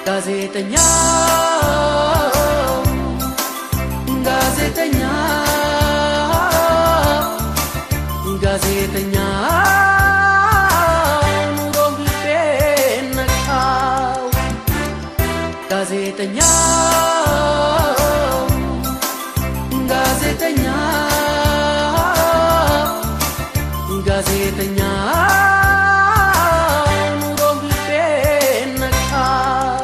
ጋዜጠኛ ጋዜጠኛ ጋዜጠኛ ኑሮም ልቤን ነካው ጋዜጠኛ ጋዜጠኛ ጋዜጠኛ ኑሮም ልቤን ነካው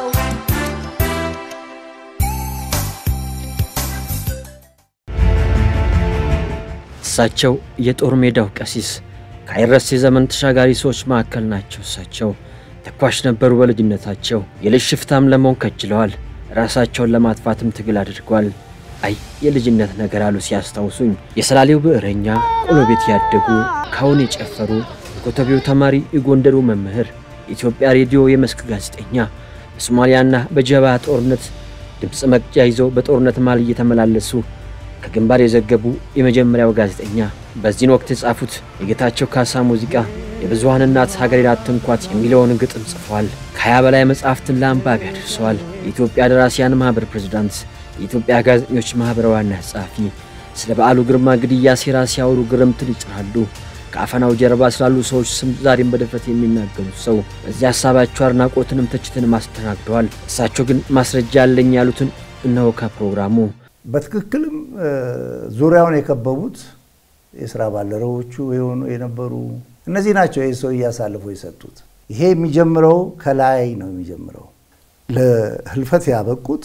እሳቸው የጦር ሜዳው ቀሲስ ከአይረሴ ዘመን ተሻጋሪ ሰዎች መካከል ናቸው። እሳቸው ተኳሽ ነበሩ በልጅነታቸው። የልጅ ሽፍታም ለመሆን ከጅለዋል። ራሳቸውን ለማጥፋትም ትግል አድርገዋል። አይ የልጅነት ነገር አሉ ሲያስታውሱኝ። የሰላሌው ብዕረኛ፣ ቆሎ ቤት ያደጉ፣ ካሁን የጨፈሩ፣ የኮተቤው ተማሪ፣ የጎንደሩ መምህር፣ የኢትዮጵያ ሬዲዮ የመስክ ጋዜጠኛ፣ በሶማሊያና በጀባ ጦርነት ድምፅ መቅጃ ይዘው በጦርነት መሃል እየተመላለሱ ከግንባር የዘገቡ የመጀመሪያው ጋዜጠኛ በዚህን ወቅት የጻፉት የጌታቸው ካሳ ሙዚቃ የብዙሃን እናት ሀገሬን አትንኳት የሚለውን ግጥም ጽፈዋል። ከሀያ በላይ መጽሐፍትን ለአንባቢ አድርሰዋል። የኢትዮጵያ ደራሲያን ማኅበር ፕሬዝዳንት፣ የኢትዮጵያ ጋዜጠኞች ማኅበር ዋና ጸሐፊ፣ ስለ በዓሉ ግርማ ግድያ ሴራ ሲያወሩ ግርምትን ይጭራሉ። ከአፈናው ጀርባ ስላሉ ሰዎች ስም ዛሬም በድፍረት የሚናገሩት ሰው በዚህ ሀሳባቸው አድናቆትንም ትችትንም አስተናግደዋል። እሳቸው ግን ማስረጃ አለኝ ያሉትን እነሆ ከፕሮግራሙ በትክክልም ዙሪያውን የከበቡት የስራ ባልደረቦቹ የሆኑ የነበሩ እነዚህ ናቸው። ይህ ሰው እያሳልፎ የሰጡት ይሄ የሚጀምረው ከላይ ነው የሚጀምረው። ለህልፈት ያበቁት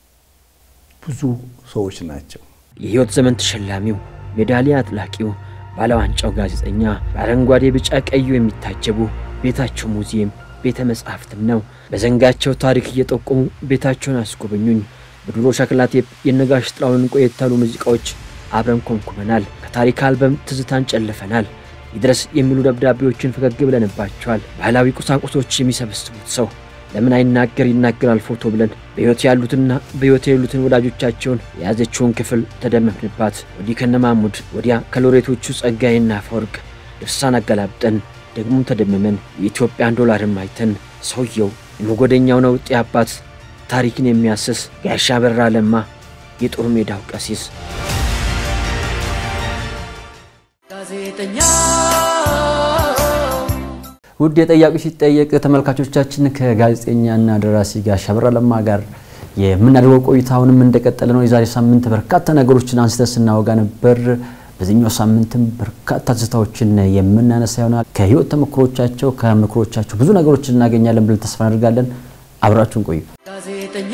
ብዙ ሰዎች ናቸው። የሕይወት ዘመን ተሸላሚው ሜዳሊያ አጥላቂው ባለዋንጫው ጋዜጠኛ በአረንጓዴ ቢጫ ቀዩ የሚታጀቡ ቤታቸው ሙዚየም ቤተ መጻሕፍትም ነው። በዘንጋቸው ታሪክ እየጠቆሙ ቤታቸውን አስጎበኙኝ። በድሮ ሸክላ ቴፕ የነጋሽ ጥላሁንን ቆየት ያሉ ሙዚቃዎች አብረን ኮንኩመናል። ከታሪክ አልበም ትዝታን ጨልፈናል። ይድረስ የሚሉ ደብዳቤዎችን ፈገግ ብለንባቸዋል። ባህላዊ ቁሳቁሶች የሚሰበስቡት ሰው ለምን አይናገር ይናገራል ፎቶ ብለን በሕይወት ያሉትና በሕይወት የሌሉትን ወዳጆቻቸውን የያዘችውን ክፍል ተደመምንባት። ወዲህ ከነማሙድ ወዲያ ከሎሬቶቹ ጸጋዬና አፈወርቅ ድርሳን አገላብጠን ደግሞም ተደምመን የኢትዮጵያን ዶላርን ማይተን ሰውየው የመጎደኛው ነውጤ አባት ታሪክን የሚያስስ ጋሻ በራ ለማ የጦር ሜዳው ቀሲስ ጋዜጠኛ ውድ የጠያቂ ሲጠየቅ ተመልካቾቻችን ከጋዜጠኛና ደራሲ ጋሻ በራ ለማ ጋር የምናደርገው ቆይታ አሁንም እንደቀጠለ ነው። የዛሬ ሳምንት በርካታ ነገሮችን አንስተን ስናወጋ ነበር። በዚህኛው ሳምንትም በርካታ ትዝታዎችን የምናነሳ ይሆናል። ከህይወት ተሞክሮቻቸው ከምክሮቻቸው ብዙ ነገሮችን እናገኛለን ብለን ተስፋ እናደርጋለን። አብራችሁን ቆዩ። ጋዜጠኛ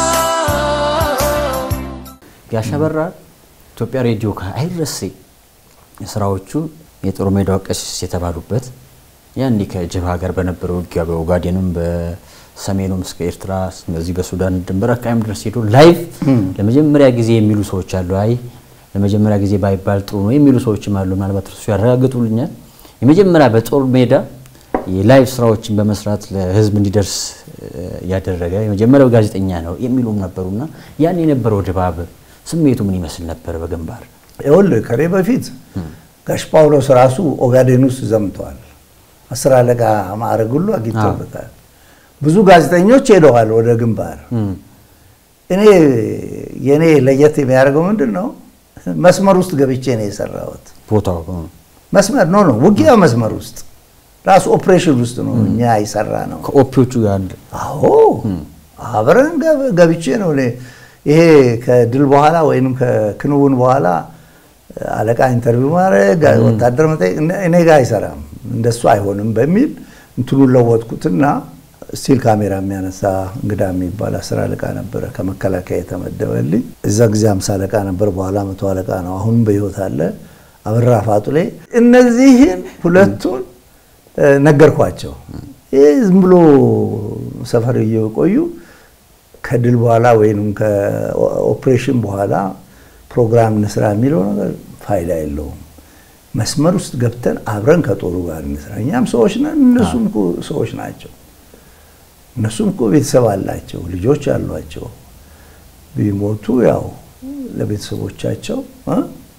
ጋሻ በራ ኢትዮጵያ ሬዲዮ ከአይረሴ ስራዎቹ የጦር ሜዳው ቀሲስ የተባሉበት ያኔ ከጅብሃ ጋር በነበረው ውጊያ በኦጋዴንም በሰሜኑም እስከ ኤርትራ እዚህ በሱዳን ድንበር አካባቢም ድረስ ሄዶ ላይቭ ለመጀመሪያ ጊዜ የሚሉ ሰዎች አሉ። አይ ለመጀመሪያ ጊዜ ባይባል ጥሩ ነው የሚሉ ሰዎችም አሉ። ምናልባት እርሱ ያረጋግጡልኛል። የመጀመሪያ በጦር ሜዳ የላይቭ ስራዎችን በመስራት ለህዝብ እንዲደርስ ያደረገ የመጀመሪያው ጋዜጠኛ ነው የሚሉም ነበሩና ያን የነበረው ድባብ ስሜቱ ምን ይመስል ነበር በግንባር? ይኸውልህ ከኔ በፊት ጋሽ ጳውሎስ ራሱ ኦጋዴን ውስጥ ዘምተዋል። አስር አለቃ ማዕረግ ሁሉ አግኝተውበታል። ብዙ ጋዜጠኞች ሄደዋል ወደ ግንባር። እኔ የኔ ለየት የሚያደርገው ምንድን ነው? መስመር ውስጥ ገብቼ ነው የሰራሁት። ቦታው መስመር ኖ ነው ውጊያ መስመር ውስጥ ራሱ ኦፕሬሽን ውስጥ ነው እኛ የሰራ ነው። ከኦፒዎቹ ጋር አንድ አዎ አብረን ገብ- ገብቼ ነው እኔ ይሄ ከድል በኋላ ወይም ከክንውን በኋላ አለቃ ኢንተርቪው ማድረግ ወታደር መጠየቅ እኔ- እኔ ጋር አይሰራም፣ እንደሱ አይሆንም በሚል እንትኑን ለወጥኩትና ስቲል ካሜራ የሚያነሳ እንግዳ የሚባል አስር አለቃ ነበረ ከመከላከያ የተመደበልኝ። እዛ ጊዜ አምሳ አለቃ ነበር፣ በኋላ መቶ አለቃ ነው። አሁንም በህይወት አለ። አበራ ፋጡሌ። እነዚህን ሁለቱን እ፣ ነገርኳቸው። ይህ ዝም ብሎ ሰፈር እየቆዩ ከድል በኋላ ወይም ከኦፕሬሽን በኋላ ፕሮግራም እንስራ የሚለው ነገር ፋይዳ የለውም። መስመር ውስጥ ገብተን አብረን ከጦሩ ጋር እንስራ። እኛም ሰዎች ነን፣ እነሱም እኮ ሰዎች ናቸው። እነሱም እኮ ቤተሰብ አላቸው፣ ልጆች አሏቸው። ቢሞቱ ያው ለቤተሰቦቻቸው እ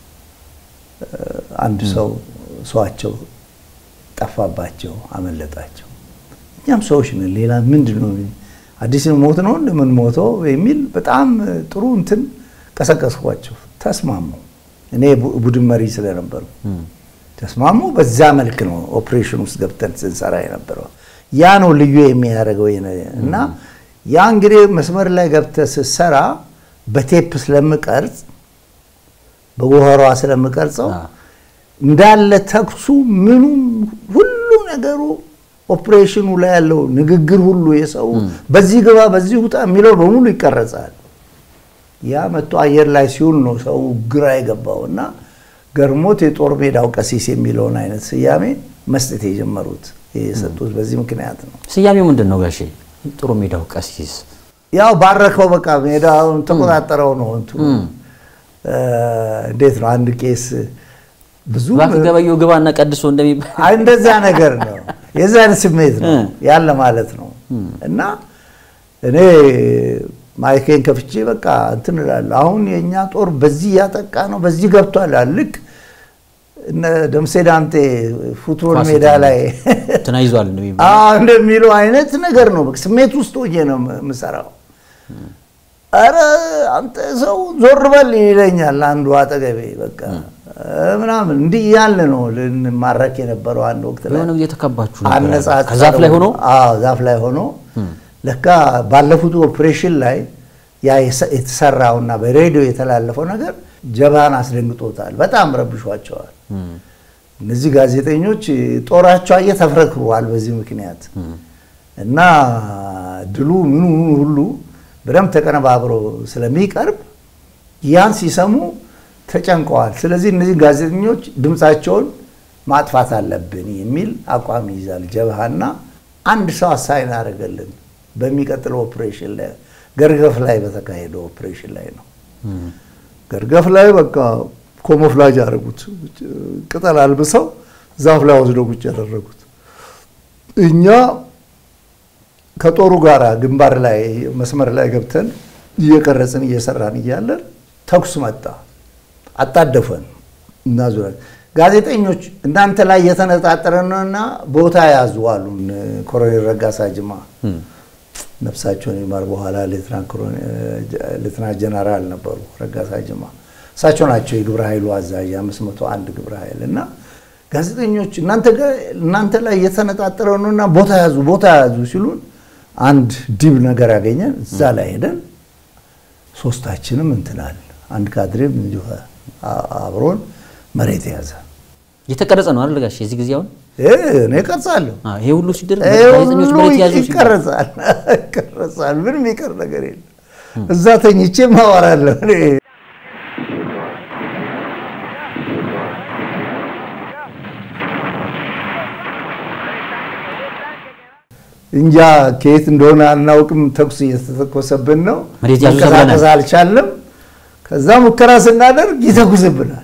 አንድ ሰው ሰዋቸው ጠፋባቸው፣ አመለጣቸው። እኛም ሰዎች ነን። ሌላ ምንድን ነው አዲስ ሞት ነው እንደምን ሞተው የሚል በጣም ጥሩ እንትን ቀሰቀስኳቸው። ተስማሙ። እኔ ቡድን መሪ ስለነበርኩ ተስማሙ። በዛ መልክ ነው ኦፕሬሽን ውስጥ ገብተን ስንሰራ የነበረው። ያ ነው ልዩ የሚያደርገው እና ያ እንግዲህ መስመር ላይ ገብተህ ስትሰራ በቴፕ ስለምቀርጽ በጎኸሯ ስለምቀርጸው እንዳለ ተኩሱ ምኑም ሁሉ ነገሩ ኦፕሬሽኑ ላይ ያለው ንግግር ሁሉ የሰው በዚህ ግባ በዚህ ውጣ የሚለው በሙሉ ይቀረጻል። ያ መጥቶ አየር ላይ ሲውል ነው ሰው ግራ የገባው እና ገርሞት የጦር ሜዳው ቀሲስ የሚለውን አይነት ስያሜ መስጠት የጀመሩት የሰጡት በዚህ ምክንያት ነው። ስያሜው ምንድን ነው ጋሼ? ጦር ሜዳው ቀሲስ ያው ባረከው፣ በቃ ሜዳውን ተቆጣጠረው ነው እንትኑ እንዴት ነው አንድ ቄስ ብዙ እባክህ ገበየው ግባና ቀድሶ እንደሚባል አይ እንደዛ ነገር ነው። የዛ አይነት ስሜት ነው ያለ ማለት ነው። እና እኔ ማይኬን ከፍቼ በቃ እንትን እላለሁ። አሁን የእኛ ጦር በዚህ እያጠቃ ነው፣ በዚህ ገብቷል። ልክ እነ ደምሴ ዳምጤ ፉትቦል ሜዳ ላይ ተናይዟል እንደሚባል አዎ እንደሚለው አይነት ነገር ነው። በቃ ስሜት ውስጥ ሆኜ ነው የምሰራው። አረ አንተ ሰው ዞር በል ይለኛል አንዱ አጠገቤ በቃ ምናምን እንዲህ ያለ ነው ልንማረክ የነበረው አንድ ወቅት ላይ የሆነ ጊዜ ተከባችሁ ነበር። አነጻጽረው ከዛፍ ላይ ሆኖ አዎ ዛፍ ላይ ሆኖ ለካ ባለፉት ኦፕሬሽን ላይ ያ የተሰራውና በሬዲዮ የተላለፈው ነገር ጀባን አስደንግጦታል። በጣም ረብሿቸዋል። እነዚህ ጋዜጠኞች ጦራቸው አየ ተፍረክሯል በዚህ ምክንያት እና ድሉ ምኑ ምኑ ሁሉ በደንብ ተቀነባብሮ ስለሚቀርብ ያን ሲሰሙ ተጨንቀዋል። ስለዚህ እነዚህ ጋዜጠኞች ድምፃቸውን ማጥፋት አለብን የሚል አቋም ይይዛል ጀብሃና አንድ ሰው አሳይን አደረገልን። በሚቀጥለው ኦፕሬሽን ላይ ገርገፍ ላይ በተካሄደው ኦፕሬሽን ላይ ነው። ገርገፍ ላይ በቃ ኮሞፍላጅ ያደረጉት ቅጠል አልብሰው ዛፍ ላይ ወስደው ቁጭ ያደረጉት እኛ ከጦሩ ጋር ግንባር ላይ መስመር ላይ ገብተን እየቀረጽን እየሰራን እያለን ተኩስ መጣ። አጣደፈን እና ዙሪያ ጋዜጠኞች እናንተ ላይ የተነጣጠረ ነውና ቦታ ያዙ አሉን። ኮሎኔል ረጋሳ ጅማ ነፍሳቸውን ይማር በኋላ ሌትናንት ጀነራል ነበሩ። ረጋሳ ጅማ እሳቸው ናቸው የግብረ ኃይሉ አዛዥ አምስት መቶ አንድ ግብረ ኃይል እና ጋዜጠኞች እናንተ ላይ የተነጣጠረ ነውና ቦታ ያዙ ቦታ ያዙ ሲሉን አንድ ዲብ ነገር ያገኘን እዛ ላይ ሄደን ሶስታችንም እንትናል አንድ ካድሬም እንዲሁ አብሮን መሬት የያዘ እየተቀረጸ ነው አይደል ጋሽ? የዚህ ጊዜ አሁን እኔ ቀርጻለሁ። አዎ፣ ይሄ ሁሉ ሲደረግ ይሄ ጋዜጠኞች ሁሉ መሬት ያዙ ሲባል ይቀረጻል ይቀረጻል። ምንም የሚቀር ነገር የለም። እዛ ተኝቼ ማወራለሁ እኔ እንጃ ከየት እንደሆነ አናውቅም። ተኩስ እየተተኮሰብን ነው። መሬት ያዙ መንቀሳቀስ ተብለናል። አልቻለም። ከዛ ሙከራ ስናደርግ ይተኩስብናል።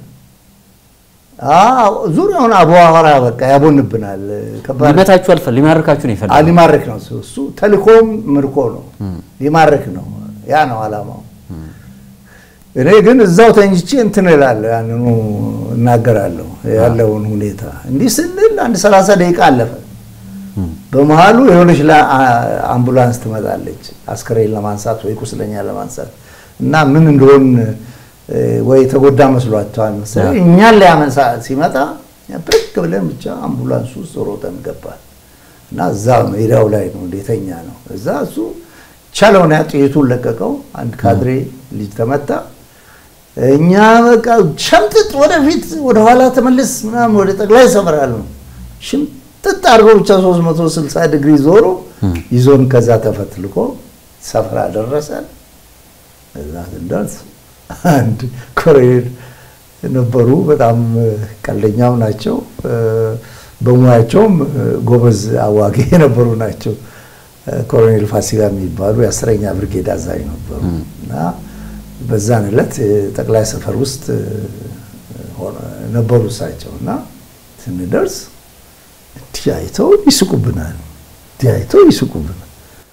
አዎ ዙሪያውን አቧራ በቃ ያቦንብናል። ከባድ ሊመታችሁ አልፈል ሊማርካችሁ ነው አ- የፈለገው። ሊማርክ ነው እሱ እሱ ተልኮም ምርኮ ነው ሊማርክ ነው ያ ነው አላማው እኔ ግን እዛው ተኝቼ እንትን እላለሁ ያንኑ እናገራለሁ ያለውን ሁኔታ እንዲህ ስንል አንድ ሰላሳ ደቂቃ አለፈ በመሀሉ የሆነች ላ- አ- አምቡላንስ ትመጣለች አስከሬን ለማንሳት ወይ ቁስለኛ ለማንሳት እና ምን እንደሆን እ፣ ወይ የተጎዳ መስሏቸዋል መሰለኝ እኛን ሊያመንሳ ሲመጣ ብርቅ ብለን ብቻ አምቡላንስ ውስጥ ሮጠን ገባል እና እዛ ሜዳው ላይ ነው እንደተኛ ነው እዛ እሱ ቻለውን ያ ጥይቱን ለቀቀው አንድ ካድሬ ልጅ ተመታ እኛ በቃ ሸምጥጥ ወደፊት ወደኋላ ተመልስ ምናምን ወደ ጠቅላይ ሰመራል ነው ሽምጥጥ አድርገው ብቻ 360 ዲግሪ ዞሮ ይዞን ከዛ ተፈትልኮ ሰፈራ ደረሰን እዛ ስንደርስ አንድ ኮሎኔል ነበሩ። በጣም ቀልደኛም ናቸው። በሙያቸውም ጎበዝ አዋጊ የነበሩ ናቸው። ኮሎኔል ፋሲካ የሚባሉ የአስረኛ ብርጌድ አዛዥ ነበሩ እና በዛን ዕለት ጠቅላይ ሰፈር ውስጥ ሆነ- ነበሩ እሳቸው እና ስንደርስ እንዲህ አይተው ይስቁብናል። እንዲህ አይተው ይስቁብናል።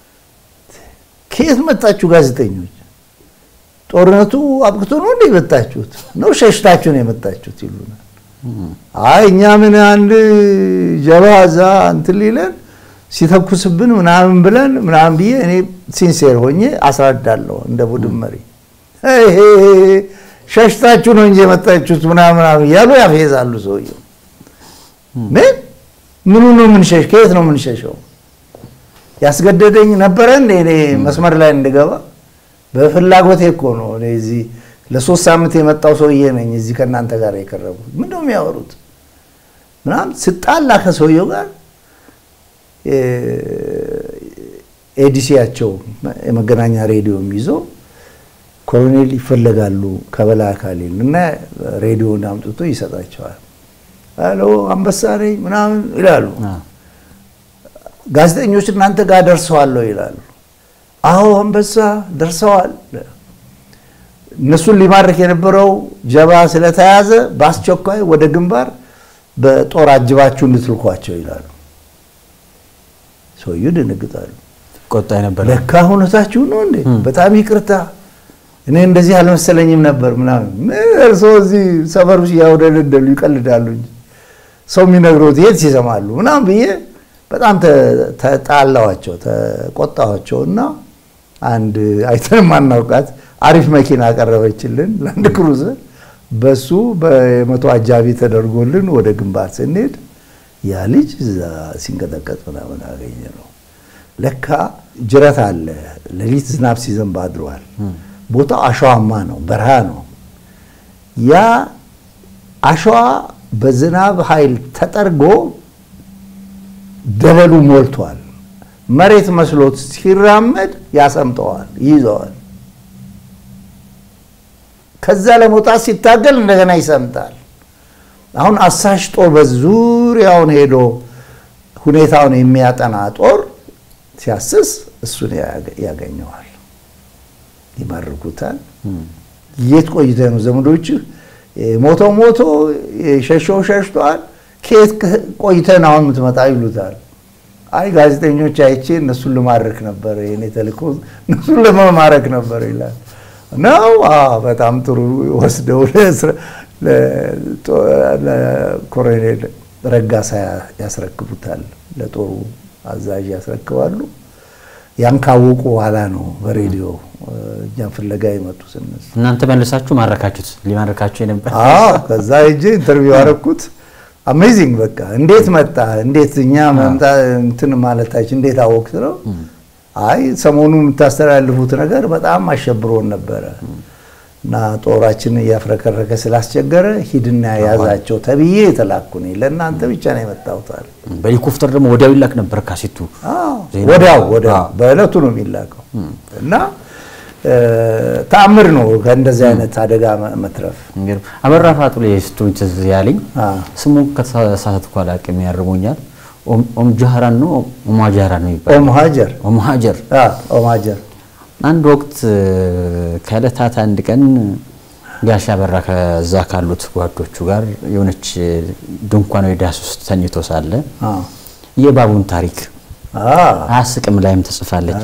ከየት መጣችሁ ጋዜጠኞች? ጦርነቱ አብቅቶ ነው እንደ የመጣችሁት ነው ሸሽታችሁ ነው የመጣችሁት ይሉናል። አይ እኛ ምን አንድ ጀባ እዛ እንትን ሊለን ሲተኩስብን ምናምን ብለን ምናምን ብዬ እኔ ሲንሴር ሆኜ አስረዳለሁ እንደ ቡድን መሪ ይሄ ሸሽታችሁ ነው እንጂ የመጣችሁት ምናምን ምናምን እያሉ ያፌዛሉ። ሰውየው ምን ምኑ ነው የምንሸሽ? ከየት ነው የምንሸሸው? ያስገደደኝ ነበረ እንደ እኔ መስመር ላይ እንድገባ በፍላጎቴ እኮ ነው። እኔ እዚህ ለሶስት ሳምንት የመጣው ሰውዬ ነኝ እዚህ ከእናንተ ጋር የቀረቡት ምንድን ነው የሚያወሩት ምናምን ስጣላ ከሰውየው ጋር ኤዲሲያቸው የመገናኛ ሬዲዮም ይዞ ኮሎኔል ይፈለጋሉ ከበላይ አካል እና ሬዲዮን አምጥቶ ይሰጣቸዋል። ሄሎ አንበሳ ነኝ ምናምን ይላሉ። ጋዜጠኞች እናንተ ጋር ደርሰዋለሁ ይላሉ። አዎ አንበሳ ደርሰዋል። እነሱን ሊማርክ የነበረው ጀባ ስለተያዘ በአስቸኳይ ወደ ግንባር በጦር አጅባችሁ እንድትልኳቸው ይላሉ። ሰውዬው ደነግጣሉ። ቆጣ ነበር። ለካ እውነታችሁ ነው እንዴ? በጣም ይቅርታ እኔ እንደዚህ አልመሰለኝም ነበር ምናምን። እርስዎ እዚህ ሰፈር ውስጥ ያውደለደሉ ይቀልዳሉ እንጂ ሰው የሚነግረው የት ይሰማሉ ምናምን ብዬ በጣም ተጣላዋቸው፣ ተቆጣዋቸው እና አንድ አይተን ማናውቃት አሪፍ መኪና አቀረበችልን ላንድ ክሩዘር። በሱ በመቶ አጃቢ ተደርጎልን ወደ ግንባር ስንሄድ ያ ልጅ እዛ ሲንቀጠቀጥ ምናምን አገኘ ነው። ለካ ጅረት አለ። ሌሊት ዝናብ ሲዘንብ አድሯል። ቦታው አሸዋማ ነው፣ በረሃ ነው። ያ አሸዋ በዝናብ ኃይል ተጠርጎ ደለሉ ሞልቷል። መሬት መስሎት ሲራመድ ያሰምጠዋል፣ ይይዘዋል። ከዛ ለመውጣት ሲታገል እንደገና ይሰምጣል። አሁን አሳሽ ጦር በዙሪያውን ሄዶ ሁኔታውን የሚያጠና ጦር ሲያስስ እሱን ያገኘዋል፣ ይማርኩታል። የት ቆይተ ነው ዘመዶች ሞቶ ሞቶ ሸሸው ሸሽተዋል። ከየት ቆይተን አሁን የምትመጣ ይሉታል። አይ ጋዜጠኞች አይቼ እነሱን ልማርክ ነበር፣ የኔ ተልእኮ እነሱን ለመማረክ ነበር ይላል። ነው በጣም ጥሩ ወስደው ለኮሎኔል ረጋሳ ያስረክቡታል፣ ለጦሩ አዛዥ ያስረክባሉ። ያን ካወቁ በኋላ ነው በሬዲዮ እኛም ፍለጋ የመጡት እነሱ። እናንተ መልሳችሁ ማረካችሁት? ሊማረካችሁ የነበር ከዛ ሄጄ ኢንተርቪው ያደረኩት አሜዚንግ በቃ እንዴት መጣ እንዴት እኛ መምጣ እንትን ማለታችን እንዴት አወቅት ነው። አይ ሰሞኑ የምታስተላልፉት ነገር በጣም አሸብሮን ነበረ እና ጦራችን እያፍረከረከ ስላስቸገረ ሂድና ያዛቸው ተብዬ የተላኩ ነኝ። ለእናንተ ብቻ ነው የመጣሁታል። በሄሊኮፕተር ደግሞ ወዲያው ይላክ ነበር ካሴቱ። ወዲያው ወዲያው በእለቱ ነው የሚላከው እና ተአምር ነው ከእንደዚህ አይነት አደጋ መትረፍ። አበራ ፋጡ ላይ ስትሆኝ ትዝ ያለኝ ስሙን ከተሳሳትኩ አላውቅም፣ ያርሙኛል። ኦም ጃህራን ነው ኦማ ጃህራን ነው ይባላል። ኦም ሀጀር ኦም ሀጀር ኦም ሀጀር አንድ ወቅት ከዕለታት አንድ ቀን ጋሻ በራ ከዛ ካሉት ጓዶቹ ጋር የሆነች ድንኳን ወይ ዳስ ውስጥ ተኝቶ ሳለ የባቡን ታሪክ አያስቅም ላይም ተጽፋለች።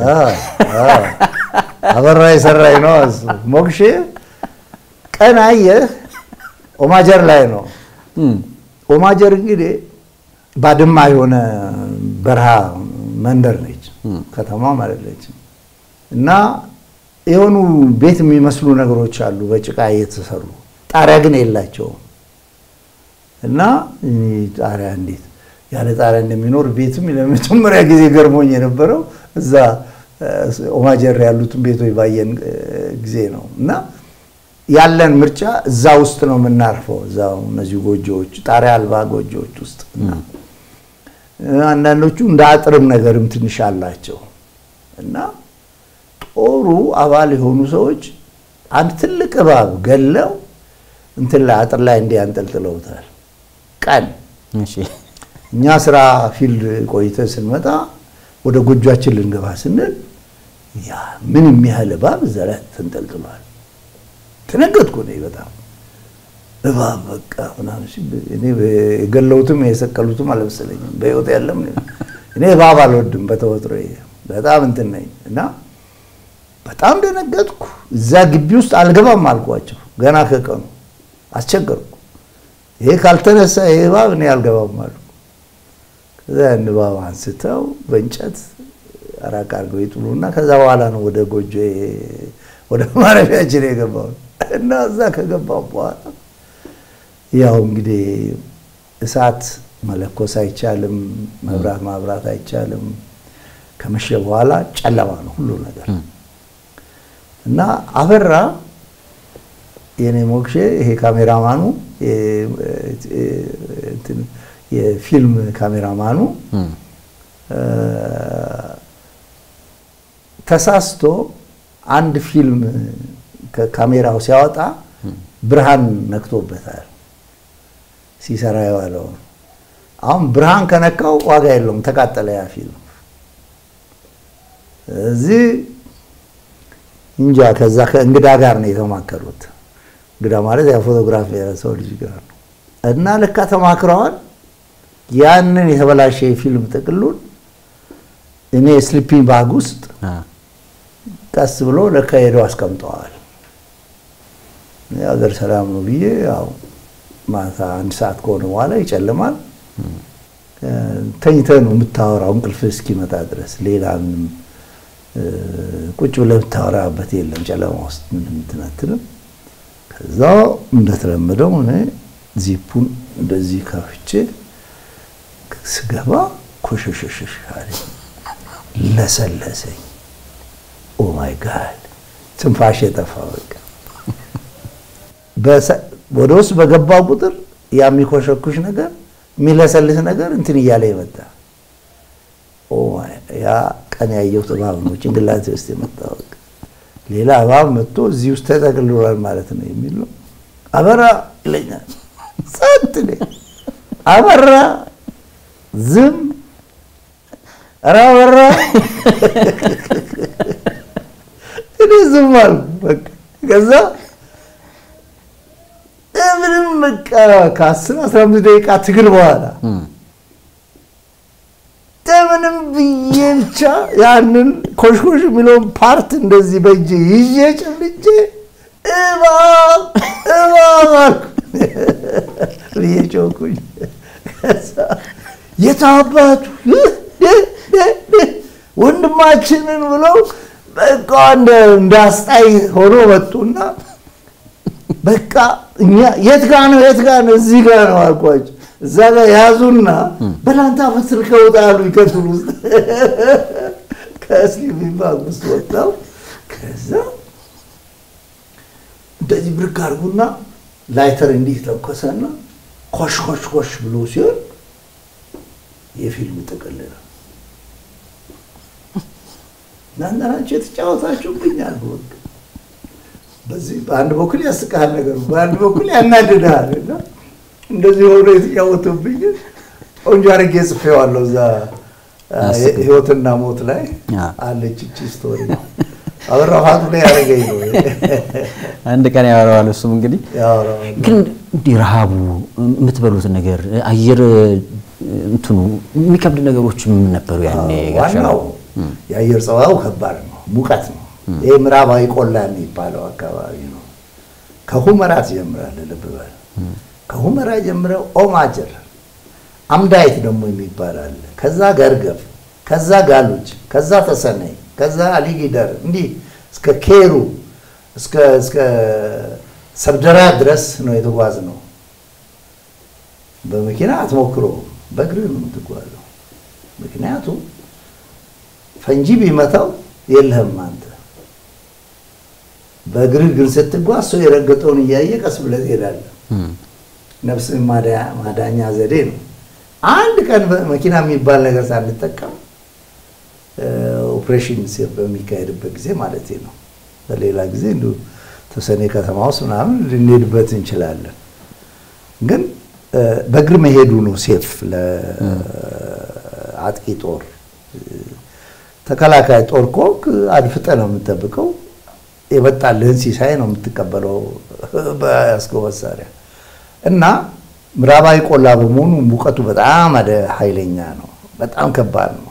አበራ የሰራኝ ነው እሱ ሞክሼ ቀን አየህ ኦማጀር ላይ ነው። ኦማጀር እንግዲህ ባድማ የሆነ በረሃ መንደር ነች፣ ከተማም አይደለችም። እና የሆኑ ቤት የሚመስሉ ነገሮች አሉ በጭቃ እየተሰሩ ጣሪያ ግን የላቸውም። እና ጣሪያ እንዴት ያለ ጣሪያ እንደሚኖር ቤትም ለመጀመሪያ ጊዜ ገርሞኝ የነበረው እዛ ኦማጀር ያሉትን ቤቶች ባየን ጊዜ ነው። እና ያለን ምርጫ እዛ ውስጥ ነው የምናርፈው፣ እዛው እነዚህ ጎጆዎች ጣሪያ አልባ ጎጆዎች ውስጥ እና አንዳንዶቹ እንደ አጥርም ነገርም ትንሽ አላቸው እና ጦሩ አባል የሆኑ ሰዎች አንድ ትልቅ እባብ ገለው እንትን ላይ አጥር ላይ እንዲህ አንጠልጥለውታል። ቀን እኛ ስራ ፊልድ ቆይተን ስንመጣ ወደ ጎጇችን ልንገባ ስንል ያ ምን የሚያህል እባብ እዛ ላይ ተንጠልጥሏል። ተነገጥኩ እኔ በጣም እባብ በቃ ምናምን እኔ የገለውትም የሰቀሉትም አልመሰለኝም። በህይወት ያለም እኔ እባብ አልወድም በተፈጥሮ በጣም እንትን ነኝ እና በጣም ደነገጥኩ። እዛ ግቢ ውስጥ አልገባም አልኳቸው። ገና ከቀኑ አስቸገርኩ። ይሄ ካልተነሳ ይሄ እባብ እኔ አልገባም አሉ። እዛ ንባብ አንስተው በእንጨት አራቅ አድርገው ይጥሉና ከዛ በኋላ ነው ወደ ጎጆ ወደ ማረፊያችን የገባው እና እዛ ከገባው በኋላ ያው እንግዲህ እሳት መለኮስ አይቻልም፣ መብራት ማብራት አይቻልም። ከመሸ በኋላ ጨለማ ነው ሁሉ ነገር እና አበራ የኔ ሞክሼ ይሄ ካሜራማኑ የፊልም ካሜራማኑ ተሳስቶ አንድ ፊልም ከካሜራው ሲያወጣ ብርሃን ነክቶበታል ሲሰራ የዋለው። አሁን ብርሃን ከነካው ዋጋ የለውም፣ ተቃጠለ ያ ፊልም። እዚህ እንጃ ከዛ ከእንግዳ ጋር ነው የተማከሩት። እንግዳ ማለት ያ ፎቶግራፍ ሰው ልጅ ጋር ነው እና ልካ ተማክረዋል። ያንን የተበላሸ የፊልም ጥቅሉን እኔ ስሊፒንግ ባግ ውስጥ ቀስ ብሎ ለካ ሄደው አስቀምጠዋል። የሀገር ሰላም ነው ብዬ ያው ማታ አንድ ሰዓት ከሆነ በኋላ ይጨልማል። ተኝተህ ነው የምታወራው እንቅልፍ እስኪመጣ ድረስ ሌላ ምንም ቁጭ ብለህ የምታወራበት የለም ጨለማ ውስጥ ምንም እንትን ከዛ እንደተለመደው እኔ ዚፑን እንደዚህ ከፍቼ ስገባ ኮሸሸሸሽ አለኝ፣ ለሰለሰኝ። ኦ ማይ ጋድ ትንፋሽ የጠፋ በቃ ወደ ውስጥ በገባው ቁጥር ያ የሚኮሸኩሽ ነገር የሚለሰልስ ነገር እንትን እያለ ይመጣ። ያ ቀን ያየሁት እባብ ነው ጭንቅላቴ ውስጥ የመጣ በቃ ሌላ እባብ መጥቶ እዚህ ውስጥ ተጠቅልሏል ማለት ነው የሚል ነው። አበራ ይለኛል። ጸጥ አበራ ዝም ኧረ አበራ እኔ ዝም አልኩ። በቃ ከዛ ምንም በቃ ከአስር አስራ አምስት ደቂቃ ትግል በኋላ ምንም ብዬ ብቻ ያንን ኮሽኮሽ የሚለውን ፓርት እንደዚህ በእጄ ይዤ ጨብጬ እባብ እባብ አልኩ ብዬ ጮኩኝ። የታባቱ ወንድማችንን ብለው በቃ እንደ አስጣይ ሆኖ መጡና በቃ እኛ የት ጋ ነው የት ጋ ነው እዚህ ጋ ነው አልኳቸው። እዛ ጋር ያዙና በላንታ ፈስል ከውጣሉ ይከትሉ ውስጥ ከእስሊም ባግ ውስጥ ወጣው። ከዛ እንደዚህ ብርክ አድርጉና ላይተር እንዲህ ተኮሰና ኮሽ ኮሽ ኮሽ ብሎ ሲሆን የፊልም ጥቅል ነው። እናንተ ናችሁ የተጫወታችሁብኛል። በወቅ በዚህ በአንድ በኩል ያስቃል ነገሩ፣ በአንድ በኩል ያናድድሃል እና እንደዚህ ሆኖ የተጫወቱብኝ ቆንጆ አድርጌ ጽፌዋለሁ። እዛ ህይወትና ሞት ላይ አለች እቺ ስቶሪ። አበራ ፋቱ ላይ ያደረገኝ ነው። አንድ ቀን ያወራዋል። እሱም እንግዲህ ግን እንዲህ ረሃቡ የምትበሉት ነገር አየር እንትኑ የሚከብድ ነገሮች ምን ነበሩ ያኔ? ዋናው የአየር ጸባዩ ከባድ ነው፣ ሙቀት ነው። ይሄ ምዕራባዊ ቆላ የሚባለው አካባቢ ነው። ከሁመራ ትጀምራለህ፣ ልብ በል ከሁመራ ጀምረው ኦማጀር አምዳይት ደግሞ የሚባል አለ። ከዛ ገርገብ፣ ከዛ ጋሉጅ፣ ከዛ ተሰነይ፣ ከዛ አሊጊደር እንዲህ እስከ ኬሩ እስከ እስከ ሰብደራ ድረስ ነው የተጓዝ ነው። በመኪና አትሞክሮ፣ በእግር ነው የምትጓዘው። ምክንያቱም ፈንጂ ቢመታው የለህም አንተ። በእግር ግን ስትጓዝ ሰው የረገጠውን እያየ ቀስ ብለህ ትሄዳለህ። ነፍስ ማዳኛ ዘዴ ነው። አንድ ቀን መኪና የሚባል ነገር ሳንጠቀም ኦፕሬሽን በሚካሄድበት ጊዜ ማለት ነው። በሌላ ጊዜ እንዲሁ ተወሰነ ከተማ ውስጥ ምናምን ልንሄድበት እንችላለን። ግን በእግር መሄዱ ነው ሴፍ ለአጥቂ ጦር። ተከላካይ ጦር ኮክ አድፍጠ ነው የምጠብቀው። የመጣልህን ሲሳይ ነው የምትቀበለው በያዝከው መሳሪያ እና ምዕራባዊ ቆላ በመሆኑ ሙቀቱ በጣም አደ ኃይለኛ ነው። በጣም ከባድ ነው።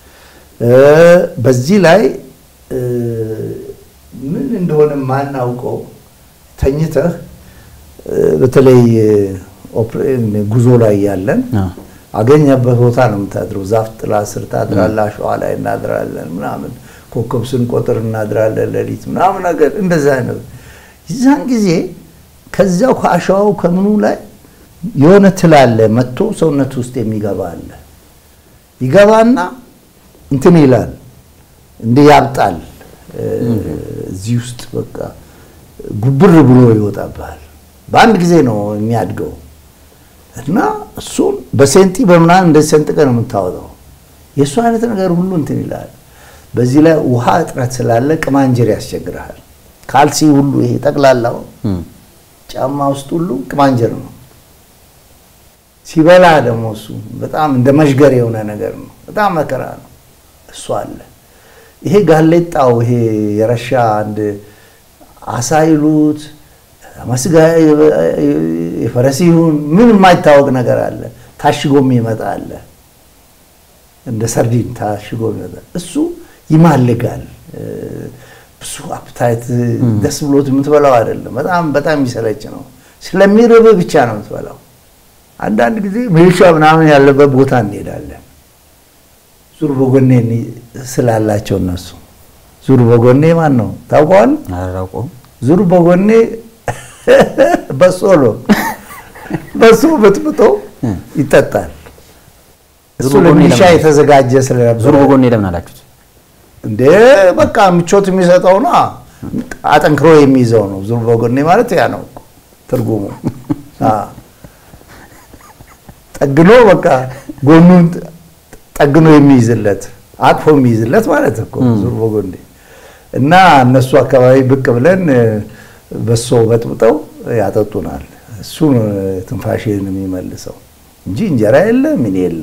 በዚህ ላይ ምን እንደሆነ ማናውቀው ተኝተህ በተለይ ጉዞ ላይ ያለን አገኘበት ቦታ ነው የምታድረው። ዛፍ ጥላ ስር ታድራለህ፣ አሸዋ ላይ እናድራለን ምናምን፣ ኮከብ ስንቆጥር እናድራለን ሌሊት ምናምን ነገር እንደዛ አይነት የዛን ጊዜ ከዚያው ከአሸዋው ከምኑ ላይ የሆነ ትል አለ መጥቶ ሰውነት ውስጥ የሚገባ አለ። ይገባና እንትን ይላል እንደ ያብጣል እዚህ ውስጥ በቃ ጉብር ብሎ ይወጣብሃል። በአንድ ጊዜ ነው የሚያድገው እና እሱን በሴንቲ በምናምን እንደዚህ ሰንጥቀ ነው የምታወጣው። የእሱ አይነት ነገር ሁሉ እንትን ይላል። በዚህ ላይ ውሃ እጥረት ስላለ ቅማንጀር ያስቸግርሃል። ካልሲ ሁሉ ይሄ ጠቅላላው ጫማ ውስጥ ሁሉ ቅማንጀር ነው። ሲበላ ደግሞ እሱ በጣም እንደ መዥገር የሆነ ነገር ነው። በጣም መከራ ነው። እሱ አለ። ይሄ ጋሌጣው ይሄ የረሻ አንድ አሳ ይሉት መስጋ የፈረስ ይሁን ምን የማይታወቅ ነገር አለ። ታሽጎም ይመጣ አለ። እንደ ሰርዲን ታሽጎ ይመጣል። እሱ ይማልጋል። ብዙ አፕታይት ደስ ብሎት የምትበላው አይደለም። በጣም በጣም የሚሰለች ነው። ስለሚርብ ብቻ ነው የምትበላው። አንዳንድ ጊዜ ሚሊሻ ምናምን ያለበት ቦታ እንሄዳለን። ዙር በጎኔ ስላላቸው እነሱ ዙር በጎኔ ማን ነው ታውቀዋል? አላውቀውም። ዙር በጎኔ በሶ ነው። በሶ በጥብጦ ይጠጣል። እሱ ዙር በጎኔ ለሚሊሻ ለምን? የተዘጋጀ ስለነበረ ዙር በጎኔ ለምን አላችሁት? እንዴ በቃ ምቾት የሚሰጠው ነው። አጠንክሮ የሚይዘው ነው። ዙር በጎኔ ማለት ያ ነው እኮ ትርጉሙ። አ ጠግኖ በቃ ጎኑን ጠግኖ የሚይዝለት አቅፎ የሚይዝለት ማለት እኮ ዙር በጎኔ እና እነሱ አካባቢ ብቅ ብለን በሶ በጥብጠው ያጠጡናል። እሱ ነው ትንፋሽን የሚመልሰው እንጂ እንጀራ የለ ምን የለ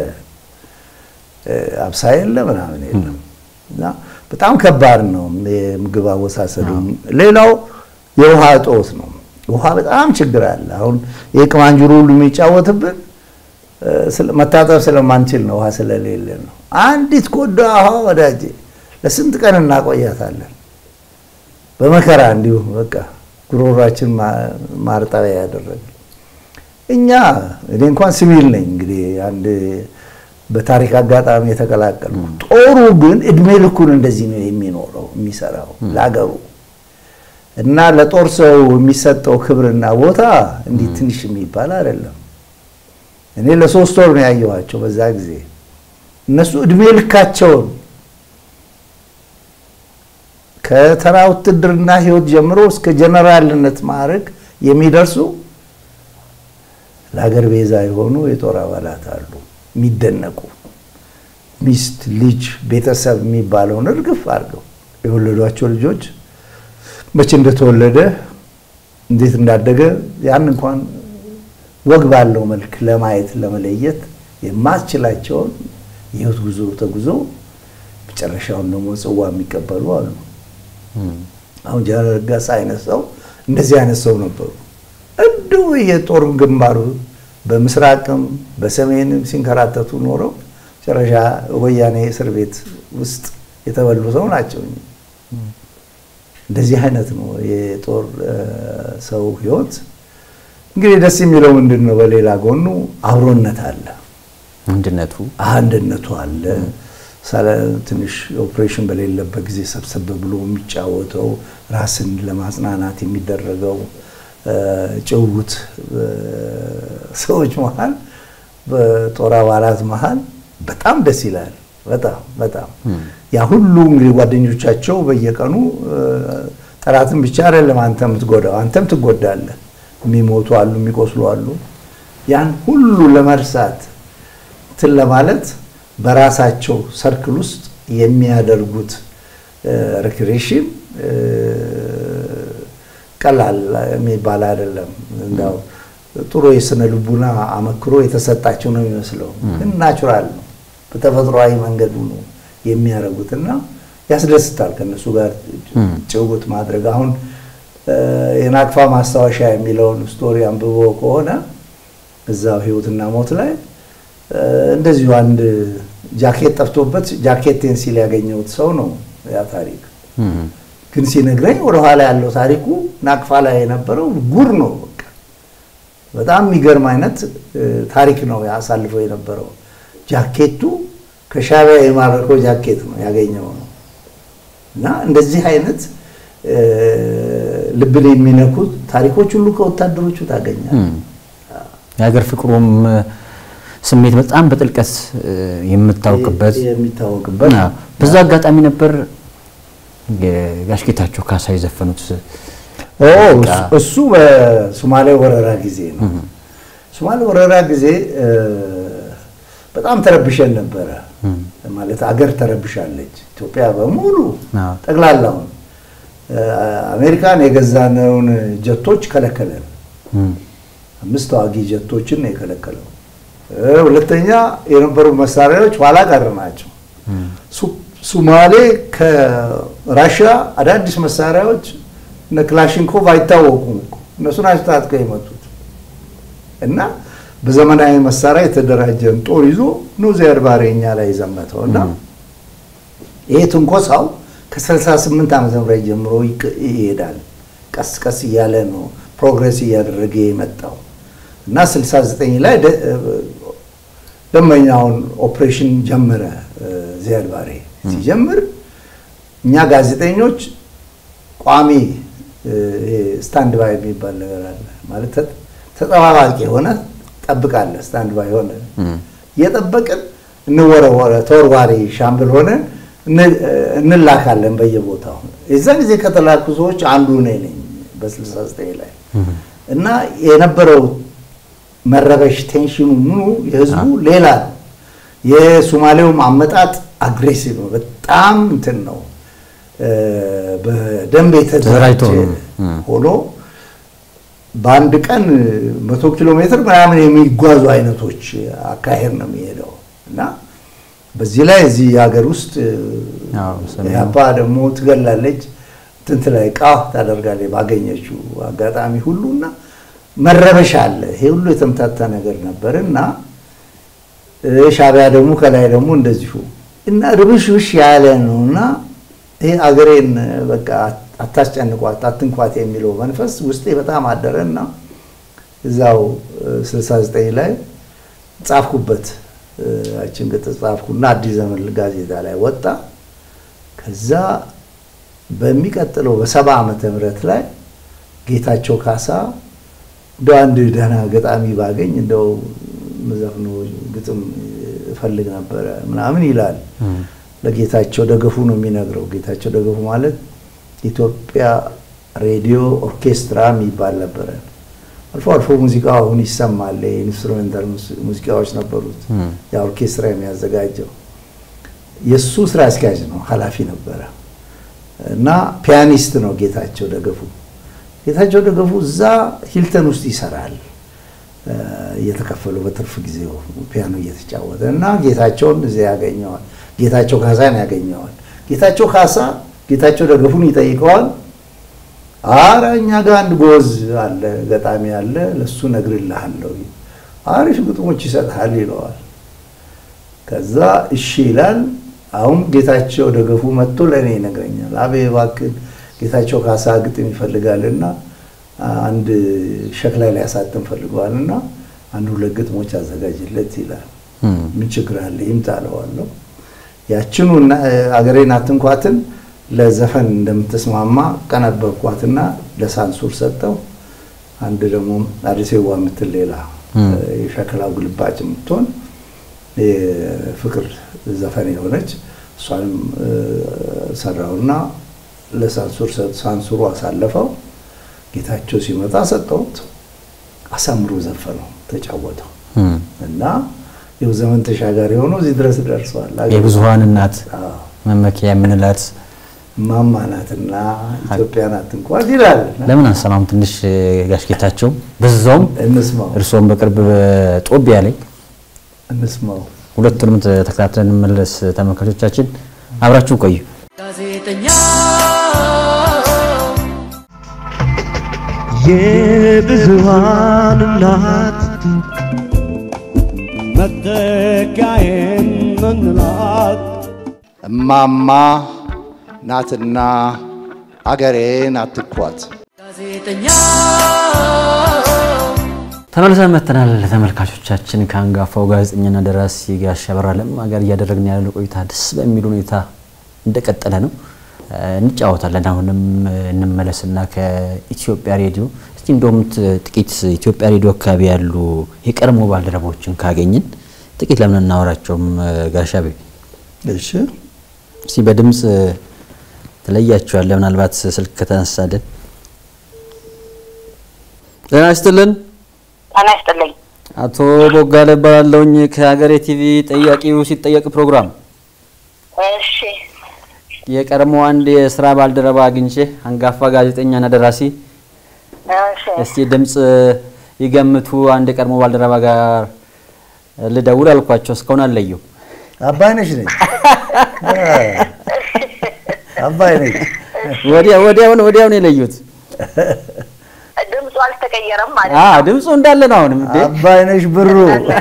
አብሳ የለ ምናምን የለም። እና በጣም ከባድ ነው የምግብ አወሳሰዱ። ሌላው የውሃ እጦት ነው። ውሃ በጣም ችግር አለ። አሁን ይህ ቅማንጅሩ ሁሉ የሚጫወትብን እ፣ ስለ- መታጠብ ስለማንችል ነው፣ ውሃ ስለሌለ ነው። አንዲት ኮዳ ውሃ ወዳጄ ለስንት ቀን እናቆያታለን በመከራ እንዲሁ በቃ ጉሮሯችን ማ- ማርጠቢያ ያደረገ እኛ እኔ እንኳን ሲቪል ነኝ እንግዲህ አንድ በታሪክ አጋጣሚ የተቀላቀልኩ። ጦሩ ግን እድሜ ልኩን እንደዚህ ነው የሚኖረው የሚሰራው ለሀገሩ እና ለጦር ሰው የሚሰጠው ክብርና ቦታ እንዲህ ትንሽ የሚባል አይደለም። እኔ ለሶስት ወር ነው ያየኋቸው በዛ ጊዜ። እነሱ እድሜ ልካቸውን ከተራ ውትድርና ህይወት ጀምሮ እስከ ጀነራልነት ማዕረግ የሚደርሱ ለሀገር ቤዛ የሆኑ የጦር አባላት አሉ የሚደነቁ ሚስት፣ ልጅ፣ ቤተሰብ የሚባለውን እርግፍ አድርገው የወለዷቸው ልጆች መቼ እንደተወለደ እንዴት እንዳደገ ያን እንኳን ወግ ባለው መልክ ለማየት ለመለየት የማስችላቸውን የህይወት ጉዞ ተጉዞ መጨረሻውን ደግሞ ጽዋ የሚቀበሉ አሉ። አሁን ጀነራል ረጋሳ አይነት ሰው እንደዚህ አይነት ሰው ነበሩ። እንዲሁ የጦር ግንባሩ በምስራቅም በሰሜንም ሲንከራተቱ ኖረው መጨረሻ ወያኔ እስር ቤት ውስጥ የተበሉ ሰው ናቸው። እንደዚህ አይነት ነው የጦር እ፣ ሰው ህይወት። እንግዲህ ደስ የሚለው ምንድን ነው? በሌላ ጎኑ አብሮነት አለ፣ አንድነቱ አንድነቱ አለ። ሳለ- ትንሽ ኦፕሬሽን በሌለበት ጊዜ ሰብሰብ ብሎ የሚጫወተው ራስን ለማጽናናት የሚደረገው እ፣ ጭውውት በሰዎች መሀል በጦር አባላት መሀል በጣም ደስ ይላል። በጣም በጣም ያ ሁሉ እንግዲህ ጓደኞቻቸው በየቀኑ እ፣ ጠላትን ብቻ አይደለም አንተ የምትጎዳው፣ አንተም ትጎዳለህ። የሚሞቱ አሉ፣ የሚቆስሉ አሉ። ያን ሁሉ ለመርሳት እንትን ለማለት በራሳቸው ሰርክል ውስጥ የሚያደርጉት ሪክሬሽን ቀላል የሚባል አይደለም። እንዳው ጥሩ የስነ ልቡና አመክሮ የተሰጣቸው ነው የሚመስለው፣ ግን ናቹራል ነው። በተፈጥሯዊ መንገዱ ነው የሚያደርጉትና ያስደስታል ከእነሱ ጋር ጭውውት ማድረግ። አሁን እ፣ የናቅፋ ማስታወሻ የሚለውን ስቶሪ አንብቦ ከሆነ እዛው ህይወትና ሞት ላይ እ፣ እንደዚሁ አንድ ጃኬት ጠፍቶበት ጃኬቴን ሲል ያገኘሁት ሰው ነው ያ ታሪክ። ግን ሲነግረኝ ወደኋላ ያለው ታሪኩ ናቅፋ ላይ የነበረው ጉር ነው። በቃ በጣም የሚገርም አይነት እ፣ ታሪክ ነው ያሳልፈው የነበረው። ጃኬቱ ከሻዕቢያ የማረከው ጃኬት ነው ያገኘው ነው እና እንደዚህ አይነት እ፣ ልብን የሚነኩት ታሪኮች ሁሉ ከወታደሮቹ ታገኛል። የሀገር ፍቅሩም እ፣ ስሜት በጣም በጥልቀት እ፣ የምታውቅበት የሚታወቅበት አዎ። በዛ አጋጣሚ ነበር የጋሽ ጌታቸው ካሳ የዘፈኑት ኦ፣ በቃ እሱ በሶማሌ ወረራ ጊዜ ነው። ሶማሌ ወረራ ጊዜ እ፣ በጣም ተረብሸን ነበረ። ማለት አገር ተረብሻለች። ኢትዮጵያ በሙሉ አዎ። ጠቅላላውን እ፣ አሜሪካን የገዛነውን ጀቶች ከለከለን። እም፣ አምስት ተዋጊ ጀቶችን ነው የከለከለው። እ፣ ሁለተኛ የነበሩ መሳሪያዎች ኋላ ቀር ናቸው። ሱ- ሱማሌ ከራሽያ አዳዲስ መሳሪያዎች እነ ክላሽንኮቭ አይታወቁም እኮ እነሱ ናቸው ታጥቀው የመጡት እና በዘመናዊ መሳሪያ የተደራጀን ጦር ይዞ ነው ዚያድ ባሬ እኛ ላይ የዘመተው እና ይሄ ትንኮሳው ከ68 ዓመተ ምህረት ጀምሮ ይቅ- ይሄዳል። ቀስ ቀስ እያለ ነው ፕሮግሬስ እያደረገ የመጣው እና 69 ላይ ደ- ደንበኛውን ኦፕሬሽን ጀመረ እ፣ ዚያድ ባሬ ሲጀምር እኛ ጋዜጠኞች ቋሚ እ፣ ይሄ ስታንድ ባይ የሚባል ነገር አለ ማለት ተ- ተጠባባቂ የሆነ ጠብቃለህ። ስታንድ ባይ ሆነ እየጠበቅን እንወረወረ ተወርዋሪ ሻምብል ሆነን እን- እንላካለን በየቦታው። የዛን ጊዜ ከተላኩ ሰዎች አንዱ እኔ ነኝ በ69 ላይ እና የነበረው መረበሽ ቴንሽኑ ምኑ የህዝቡ ሌላ ነው። የሶማሌውም አመጣጥ አግሬሲቭ ነው። በጣም እንትን ነው እ፣ በደንብ የተደራጀ ተደራጅቶ ነው። እም። ሆኖ በአንድ ቀን መቶ ኪሎ ሜትር ምናምን የሚጓዙ አይነቶች አካሄድ ነው የሚሄደው እና በዚህ ላይ እዚህ ሀገር ውስጥ አዎ፣ ሰሜኑ። ያባ ደግሞ ትገላለች ትንት ላይ ቃ ታደርጋለች ባገኘችው አጋጣሚ ሁሉ እና መረበሻ አለ። ይሄ ሁሉ የተምታታ ነገር ነበር እና እ፣ ሻዕቢያ ደግሞ ከላይ ደግሞ እንደዚሁ እና ርብሽብሽ ያለ ነው እና ይሄ አገሬን በቃ አታስጨንቋት፣ አትንኳት የሚለው መንፈስ ውስጤ በጣም አደረ እና እዛው እ፣ 69 ላይ ጻፍኩበት እ፣ ያችን ቅጽ ጻፍኩና አዲስ ዘመን ጋዜጣ ላይ ወጣ። ከዛ በሚቀጥለው በሰባ ዓመተ ምህረት ላይ ጌታቸው ካሳ እንደው አንድ ደህና ገጣሚ ባገኝ እንደው መዘፍኖ ግጥም እፈልግ ነበረ ምናምን ይላል። ለጌታቸው ደገፉ ነው የሚነግረው። ጌታቸው ደገፉ ማለት ኢትዮጵያ ሬዲዮ ኦርኬስትራ የሚባል ነበረ። አልፎ አልፎ ሙዚቃ አሁን ይሰማል። የኢንስትሩሜንታል ሙዚቃዎች ነበሩት። ያ ኦርኬስትራ የሚያዘጋጀው የእሱ ስራ አስኪያጅ ነው፣ ኃላፊ ነበረ እና ፒያኒስት ነው ጌታቸው ደገፉ። ጌታቸው ደገፉ እዛ ሂልተን ውስጥ ይሰራል እ፣ እየተከፈለው በትርፍ ጊዜው ፒያኖ እየተጫወተ እና ጌታቸውን እዚያ ያገኘዋል። ጌታቸው ካሳን ያገኘዋል። ጌታቸው ካሳ ጌታቸው ደገፉን ይጠይቀዋል። አረ እኛ ጋር አንድ ጎዝ አለ ገጣሚ አለ፣ ለሱ ነግርልሃለሁ፣ አሪፍ ግጥሞች ይሰጥሃል ይለዋል። ከዛ እሺ ይላል። አሁን ጌታቸው ደገፉ መጥቶ ለእኔ ይነግረኛል። አቤ እባክህ ጌታቸው ካሳ ግጥም ይፈልጋልና አንድ ሸክላ ላይ ያሳትም ፈልገዋልና አንድ ሁለት ግጥሞች አዘጋጅለት ይላል። ምን ችግር አለ ይምጣ እለዋለሁ። ያችኑ እና- አገሬን አትንኳትን ለዘፈን እንደምትስማማ ቀነበብኳትና ለሳንሱር ሰጠው። አንድ ደግሞ አዲሴዋ የምትል ሌላ የሸክላው ግልባጭ የምትሆን የፍቅር ዘፈን የሆነች እሷንም እ፣ ሰራውና ለሳንሱር ሰጥ- ሳንሱሩ አሳለፈው። ጌታቸው ሲመጣ ሰጠሁት። አሳምሮ ዘፈነው፣ ተጫወተው እና ይኸው ዘመን ተሻጋሪ ሆኖ እዚህ ድረስ ደርሰዋል። የብዙሀን እናት አዎ። መመኪያ የምንላት ማማ ናትና ኢትዮጵያ ናት እንኳን ይላል። ለምን አንሰማም? ትንሽ ጋሽ ጌታቸው በዛውም እንስማው እርስዎም በቅርብ ጦቢያ ላይ እንስማው። ሁለቱንም ተከታትለን እንመለስ። ተመልካቾቻችን አብራችሁ ቆዩ። ጋዜጠኛ የብዙሃን እናት መተካዬን ምንላት እማማ ናትና አገሬን አትኳት። ጋዜጠኛ ተመልሰን መጥተናል። ተመልካቾቻችን ከአንጋፋው ጋዜጠኛና ደራሲ ጋሽ አበራ ለማ ጋር እያደረግን ያለው ቆይታ ደስ በሚል ሁኔታ እንደቀጠለ ነው። እንጫወታለን። አሁንም እንመለስና ከኢትዮጵያ ሬዲዮ እስቲ እንደውም ጥቂት ኢትዮጵያ ሬዲዮ አካባቢ ያሉ የቀድሞ ባልደረቦችን ካገኝን ጥቂት ለምን እናወራቸውም? ጋሽ አቤ እሺ እስቲ በድምፅ ትለያቸዋለህ። ምናልባት ስልክ ከተነሳልን ጤና ይስጥልን። ጤና ይስጥልኝ። አቶ ቦጋለ እባላለሁኝ ከሀገሬ ቲቪ ጠያቂው ሲጠየቅ ፕሮግራም እሺ የቀድሞ አንድ የስራ ባልደረባ አግኝቼ አንጋፋ ጋዜጠኛና ደራሲ እሺ እስቲ ድምፅ ይገምቱ። አንድ የቀድሞ ባልደረባ ጋር ልደውል አልኳቸው። እስካሁን አለየው። አባይነሽ ነኝ አባይነሽ ወዲያ ወዲያውን ወዲያውን የለዩት። ድምፁ አልተቀየረም ማለት አ ነው። ድምፁ እንዳለ ነው አሁንም እንዴ? አባይነሽ ብሩ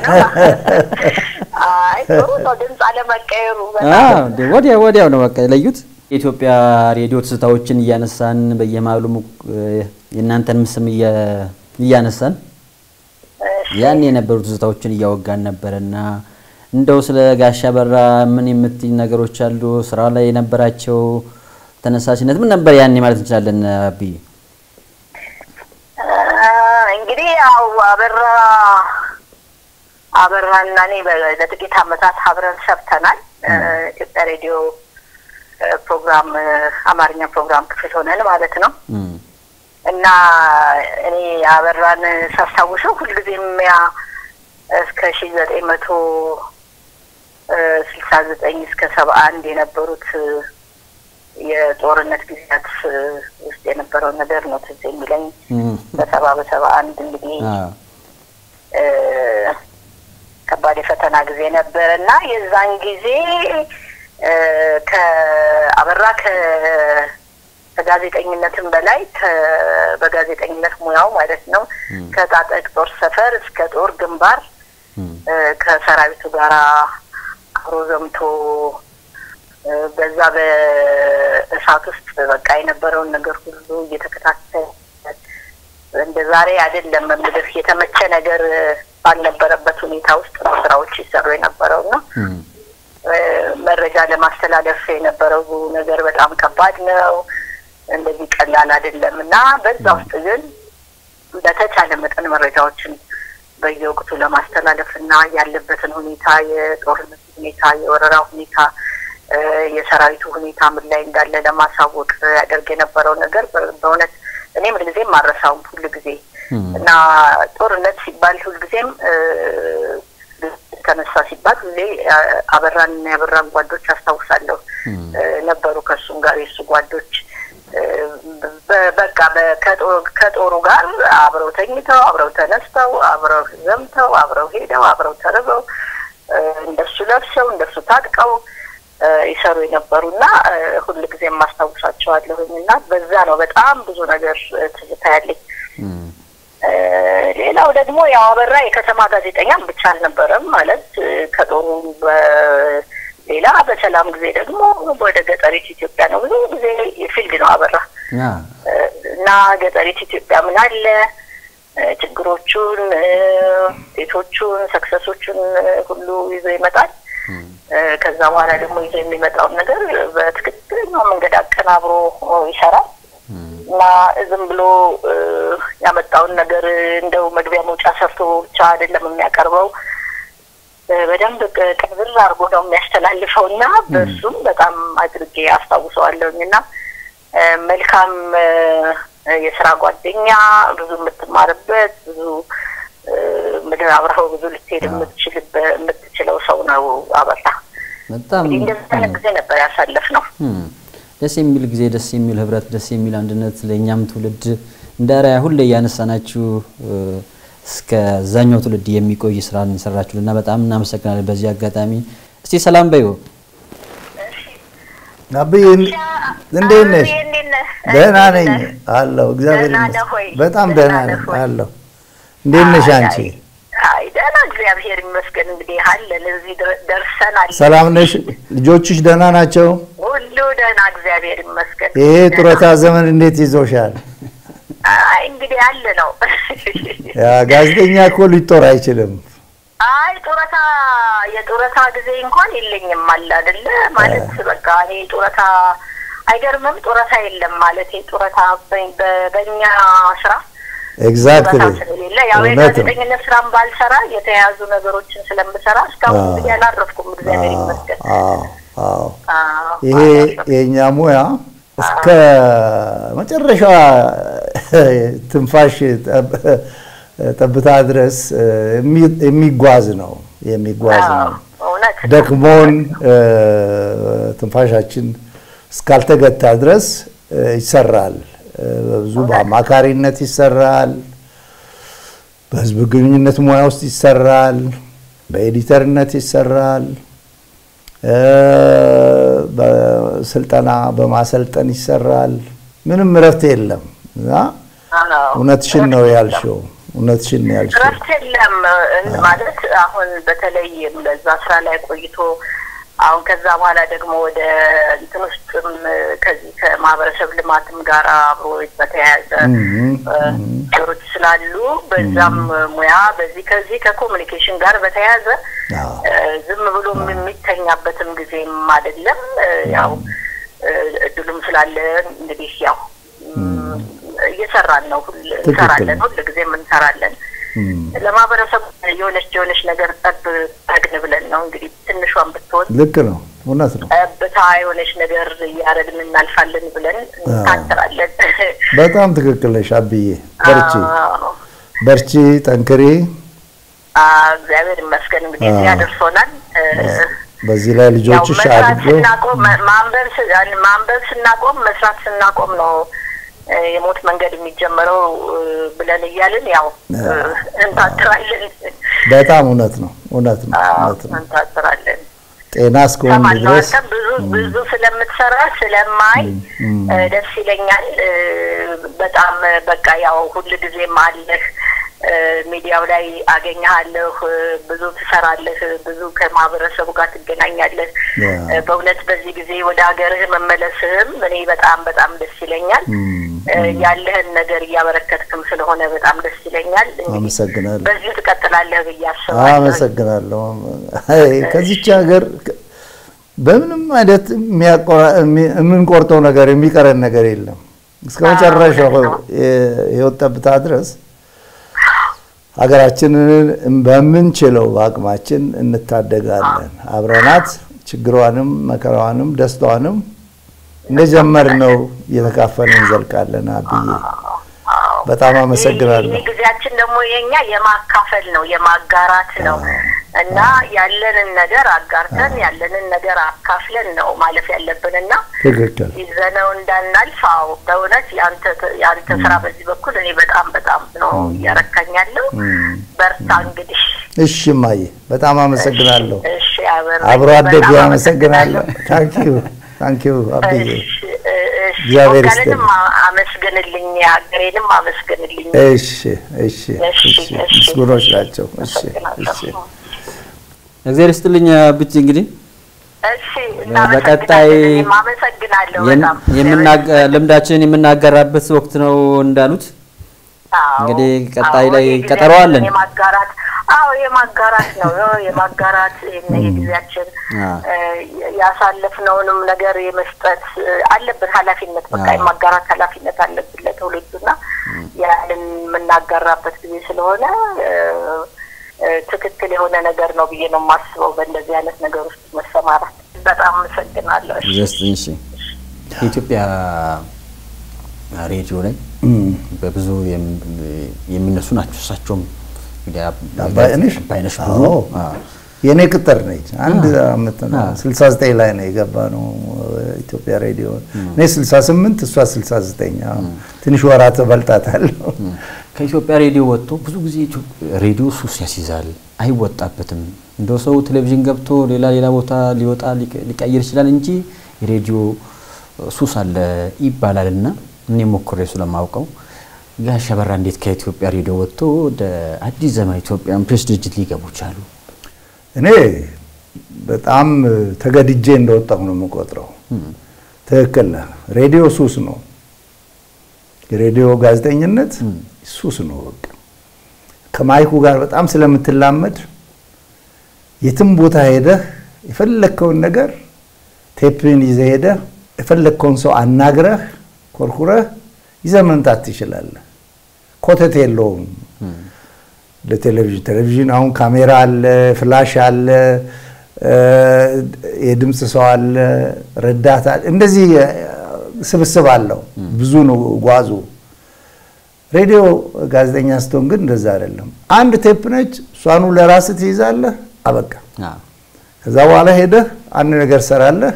አይ ጥሩ ነው ድምፅ አለመቀየሩ አ በጣም እንዴ ወዲያ ወዲያው ነው በቃ የለዩት። የኢትዮጵያ ሬዲዮ ትዝታዎችን እያነሳን በየማሉ የእናንተንም ስም እያ- እያነሳን ያን የነበሩ ትዝታዎችን እያወጋን ነበረና እንደው ስለ ጋሽ አበራ ምን የምትኝ ነገሮች አሉ? ስራ ላይ የነበራቸው ተነሳሽነት ምን ነበር ያኔ ማለት እንችላለን? አብይ አ፣ እንግዲህ ያው አበራ አበራና እኔ በ- ለጥቂት ዓመታት አብረን ሰርተናል። እ፣ ኢትዮጵያ ሬዲዮ እ፣ ፕሮግራም እ፣ አማርኛ ፕሮግራም ክፍል ሆነን ማለት ነው። እም፣ እና እኔ አበራን ሳስታውሰው ሁልጊዜም ያ እስከ ሺ ዘጠኝ መቶ ስልሳ ዘጠኝ እስከ ሰባ አንድ የነበሩት እ፣ የጦርነት ጊዜያት እ፣ ውስጥ የነበረው ነገር ነው ትዝ የሚለኝ። እም፣ በሰባ በሰባ አንድ እንግዲህ አ፣ እ፣ ከባድ የፈተና ጊዜ ነበረ እና የዛን ጊዜ እ፣ ከአበራ ከ- ከጋዜጠኝነትም በላይ ከ- በጋዜጠኝነት ሙያው ማለት ነው ከጣጠቅ ጦር ሰፈር እስከ ጦር ግንባር እም፣ እ፣ ከሰራዊቱ ጋር አብሮ ዘምቶ እ፣ በዛ በእሳት ውስጥ በቃ የነበረውን ነገር ሁሉ እየተከታተለ እንደ ዛሬ አይደለም የምልህ የተመቸ ነገር እ፣ ባልነበረበት ሁኔታ ውስጥ ነው ስራዎች ሲሰሩ የነበረው እና እም፣ እ፣ መረጃ ለማስተላለፍ የነበረው ነገር በጣም ከባድ ነው። እንደዚህ ቀላል አይደለም እና በዛ ውስጥ ግን በተቻለ መጠን መረጃዎችን በየወቅቱ ለማስተላለፍ እና ያለበትን ሁኔታ የጦርነቱ ሁኔታ፣ የወረራ ሁኔታ፣ እ፣ የሰራዊቱ ሁኔታ ምን ላይ እንዳለ ለማሳወቅ ያደርግ የነበረው ነገር በ- በእውነት እኔ ምንጊዜም አረሳውም ሁል ጊዜ እም፣ እና ጦርነት ሲባል ሁልጊዜም እ፣ ተነሳ ሲባል ሁሌ አ- አበራን እና የአበራን ጓዶች አስታውሳለሁ እም፣ እ፣ ነበሩ ከእሱም ጋር የእሱ ጓዶች እ፣ በ- በቃ በ- ከጦ- ከጦሩ ጋር አብረው ተኝተው አብረው ተነስተው አብረው ዘምተው አብረው ሄደው አብረው ተርበው እ፣ እንደሱ ለብሰው እንደሱ ታጥቀው እ፣ ይሰሩ የነበሩና እ፣ ሁልጊዜ የማስታውሳቸዋለሁኝ እና በዛ ነው በጣም ብዙ ነገር እ፣ ትዝታ ያለኝ። እም፣ እ፣ ሌላው ደግሞ ያው አበራ የከተማ ጋዜጠኛም ብቻ አልነበረም ማለት እ፣ ከጦሩ በሌላ በሰላም ጊዜ ደግሞ ወደ ገጠሪት ኢትዮጵያ ነው ብዙ ጊዜ ፊልድ ነው አበራ አ፣ እ፣ እና ገጠሪት ኢትዮጵያ ምን አለ እ፣ ችግሮቹን እ፣ ውጤቶቹን ሰክሰሶቹን እ፣ ሁሉ ይዞ ይመጣል። እም፣ እ፣ ከዛ በኋላ ደግሞ ይዞ የሚመጣውን ነገር በትክክለኛው መንገድ አቀናብሮ ይሰራል እም፣ እና ዝም ብሎ እ፣ ያመጣውን ነገር እንደው መግቢያ መውጫ ሰርቶ ብቻ አይደለም የሚያቀርበው እ፣ በደንብ ቅ- ቅንብር አድርጎ ነው የሚያስተላልፈው እና በሱም በጣም አድርጌ አስታውሰዋለሁኝ እና እ፣ መልካም እ፣ የስራ ጓደኛ ብዙ የምትማርበት ብዙ እ፣ ምድር አብረኸው ብዙ ልትሄድ የምትችልበት የምትችለው ሰው ነው አበራ። በጣም እንግዲህ እንደዚህ አይነት ጊዜ ነበር ያሳለፍ ነው። እም፣ ደስ የሚል ጊዜ፣ ደስ የሚል ህብረት፣ ደስ የሚል አንድነት ለእኛም ትውልድ እንደ አርአያ ሁሌ እያነሳናችሁ እ፣ እስከ ዛኛው ትውልድ የሚቆይ ስራ እንሰራችሁልና በጣም እናመሰግናለን። በዚህ አጋጣሚ እስቲ ሰላም በዩ አብይ እንዴት ነሽ? አብይ እንዴት ነህ? ደህና እንዴት ነኝ ነህ? አለሁ። እግዚአብሔር ደህና ነህ ይመስገን ሆይ? በጣም ደህና ደህና ነህ ነኝ ሆይ? አለሁ። እንዴት ነሽ አይ፣ አንቺ? አይ፣ አይ ደህና እግዚአብሔር ይመስገን። እንግዲህ አለን እዚህ ድረ- ደርሰናል። ሰላም ነሽ? ልጆችሽ ደህና ናቸው? ሁሉ ደህና እግዚአብሔር ይመስገን። ይሄ ደህና። ጡረታ ዘመን እንዴት ይዞሻል? አይ አይ እንግዲህ ያለ ነው። ያ ጋዜጠኛ እኮ ሊጦር አይችልም። አይ ጡረታ የጡረታ ጊዜ እንኳን የለኝም አለ አይደለ ማለት በቃ እኔ ጡረታ አይገርምም ጡረታ የለም ማለት ጡረታ በ- በ- በእኛ ስራ ኤግዛክትሊ ጡረታ ስለሌለ ያው እውነት ነው። የጋዜጠኝነት ስራም ባልሰራ የተያያዙ ነገሮችን ስለምሰራ እስካሁን አዎ። እንግዲህ አላረፍኩም እግዚአብሔር ይመስገን አዎ አዎ አዎ፣ ይሄ አላረፍኩም። የእኛ ሙያ እስከ መጨረሻዋ ትንፋሽ ጠብ- ጠብታ ድረስ የሚ- የሚጓዝ ነው የሚጓዝ አዎ፣ ነው። እውነት ነው። ደክሞን እ፣ ትንፋሻችን እስካልተገታ ድረስ እ፣ ይሰራል። እ፣ በብዙ በአማካሪነት ይሰራል። በህዝብ ግንኙነት ሙያ ውስጥ ይሰራል። በኤዲተርነት ይሰራል። እ፣ በስልጠና በማሰልጠን ይሰራል። ምንም እረፍት የለም እና አዎ፣ እውነትሽን ነው እረፍት የለም። ያልሽው። እውነትሽን ነው ያልሽው። እረፍት የለም እን- ማለት አሁን በተለይ በዛ ስራ ላይ ቆይቶ አሁን ከዛ በኋላ ደግሞ ወደ እንትን ውስጥም ከዚህ ከማህበረሰብ ልማትም ጋር አብሮ በተያያዘ እም፣ እ፣ ነገሮች ስላሉ በዛም ሙያ በዚህ ከዚህ ከኮሚኒኬሽን ጋር በተያያዘ አዎ። እ፣ ዝም ብሎ የሚተኛበትም ጊዜም አይደለም። እ፣ ያው እ፣ እድሉም ስላለ እንግዲህ ያው እም፣ እየሰራን ነው። ሁል ትክክል እንሰራለን፣ ነው። ሁል ጊዜም እንሰራለን። እም፣ ለማህበረሰቡ የሆነች የሆነች ነገር ጠብ ጠግን ብለን ነው እንግዲህ ትንሿን ብትሆን ልክ ነው። እውነት ነው። ጠብታ የሆነች ነገር እያደረግን እናልፋለን ብለን እንታንጥራለን። በጣም ትክክል ነሽ አብዬ። በርቺ አዎ። በርቺ፣ ጠንክሪ። አዎ፣ እግዚአብሔር ይመስገን እንግዲህ አዎ። እዚያ ደርሶናል። እ፣ በዚህ ላይ ያው ልጆችሽ መስራት አድገው ስናቆም ማ- ማንበብ ስ- ማንበብ ስናቆም መስራት ስናቆም ነው እ፣ የሞት መንገድ የሚጀመረው እ፣ ብለን እያልን ያው እ፣ እንታትራለን። በጣም እውነት ነው። እውነት ነው። አዎ፣ እውነት ነው። እንታትራለን። ጤና እስከሆን ሰማለሁ ድረስ አንተም ብዙ ብዙ ስለምትሰራ ስለማይ እ፣ ደስ ይለኛል። እ፣ በጣም እ፣ በቃ ያው ሁል ጊዜም አለህ እ፣ ሚዲያው ላይ አገኘሃለሁ። እ፣ ብዙ ትሰራለህ፣ ብዙ ከማህበረሰቡ ጋር ትገናኛለህ። ያ። እ፣ በእውነት በዚህ ጊዜ ወደ ሀገርህ መመለስህም እኔ በጣም በጣም ደስ ይለኛል። እ፣ ያለህን ነገር እያበረከትክም ስለሆነ በጣም ደስ ይለኛል። እንግዲህ አመሰግናለሁ። በዚህ ትቀጥላለህ ብዬ አስባለሁ። አመሰግናለሁ። አይ፣ ከዚች ሀገር በምንም አይነት የሚያቆራ- የሚ- የምንቆርጠው ነገር የሚቀረን ነገር የለም። እስከ መጨረሻው የህይወት ጠብታ ድረስ ሀገራችንን በምንችለው በአቅማችን እንታደጋለን። አብረናት ችግሯንም መከራዋንም ደስታዋንም እንደጀመርነው እየተካፈልን እንዘልቃለን። አብዬ በጣም አመሰግናለሁ። ይህ ጊዜያችን ደግሞ የኛ የማካፈል ነው የማጋራት ነው እና ያለንን ነገር አጋርተን ያለንን ነገር አካፍለን ነው ማለፍ ያለብን እና ትክክል። ይዘነው እንዳናልፍ። አዎ በእውነት የአንተ የአንተ ስራ በዚህ በኩል እኔ በጣም በጣም ነው እያረካኛለሁ። በርታ እንግዲህ። እሺ እማዬ በጣም አመሰግናለሁ። እሺ አበር አብሮ አደግ በጣም አመሰግናለሁ። ታንኪዩ ታንኪዩ አብዬ እሺ፣ እሺ። እግዚአብሔር ወገንንም ይስጥልኝ። አመስግንልኝ፣ ሀገሬንም አመስግንልኝ። እሺ እሺ እሺ፣ እሺ እሺ። ምስጉኖች ናቸው። እሺ እሺ አመሰግናለሁ። እግዚአብሔር ይስጥልኝ ብቻ እንግዲህ እሺ በቀጣይ እናመሰግናለን። እኔም አመሰግናለሁ የም- በጣም የምናገ- ልምዳችንን የምናጋራበት ወቅት ነው እንዳሉት አዎ፣ እንግዲህ ቀጣይ አዎ፣ ላይ የጊዜያችን ቀጠሮ አለን። የማጋራት አዎ የማጋራት ነው ያው የማጋራት ይሄን የጊዜያችን አዎ። እ፣ ያሳለፍነውንም ነገር የመስጠት እ፣ አለብን ኃላፊነት በቃ አዎ። የማጋራት ኃላፊነት አለብን ለትውልዱና ያንን የምናጋራበት ጊዜ ስለሆነ እ፣ እ፣ ትክክል የሆነ ነገር ነው ብዬ ነው የማስበው በእንደዚህ አይነት ነገር ውስጥ መሰማራት። በጣም አመሰግናለሁ። እሺ። ዘስጥኝ እሺ የኢትዮጵያ ሬዲዮ ላይ በብዙ የም- የሚነሱ ናቸው። እሳቸውም እንግዲህ አብ- አባይነሽ አባይነሽ አዎ። ብዙ አዎ። የእኔ ቅጥር ነች። አንድ አመት ነው አዎ። 69 ላይ ነው የገባ ነው ኢትዮጵያ ሬዲዮ። እኔ 68 እሷ 69 አዎ። ትንሽ ወራት በልጣታለሁ። ከኢትዮጵያ ሬዲዮ ወጥቶ ብዙ ጊዜ ኢትዮ- ሬዲዮ ሱስ ያስይዛል፣ አይወጣበትም። እንደው ሰው ቴሌቪዥን ገብቶ ሌላ ሌላ ቦታ ሊወጣ ሊቀ- ሊቀይር ይችላል እንጂ የሬዲዮ ሱስ አለ ይባላል እና እኔ ሞክሬ ስለማውቀው ጋሽ አበራ እንዴት ከኢትዮጵያ ሬዲዮ ወጥቶ ወደ አዲስ ዘመን ኢትዮጵያን ፕሬስ ድርጅት ሊገቡ ቻሉ? እኔ በጣም ተገድጄ እንደወጣሁ ነው የምቆጥረው። ትክክል ነህ። ሬዲዮ ሱስ ነው። የሬዲዮ ጋዜጠኝነት ሱስ ነው። በቃ ከማይኩ ጋር በጣም ስለምትላመድ የትም ቦታ ሄደህ የፈለግከውን ነገር ቴፕን ይዘህ ሄደህ የፈለግከውን ሰው አናግረህ ኮርኩረህ ይዘህ መምጣት ትችላለህ። ኮተት የለውም። ለቴሌቪዥን ቴሌቪዥን አሁን ካሜራ አለ፣ ፍላሽ አለ፣ የድምፅ ሰው አለ፣ ረዳት አለ። እንደዚህ ስብስብ አለው። ብዙ ነው ጓዙ። ሬዲዮ ጋዜጠኛ ስትሆን ግን እንደዛ አይደለም። አንድ ቴፕ ነች፣ እሷኑ ለራስህ ትይዛለህ፣ አበቃ። ከዛ በኋላ ሄደህ አንድ ነገር ሰራለህ።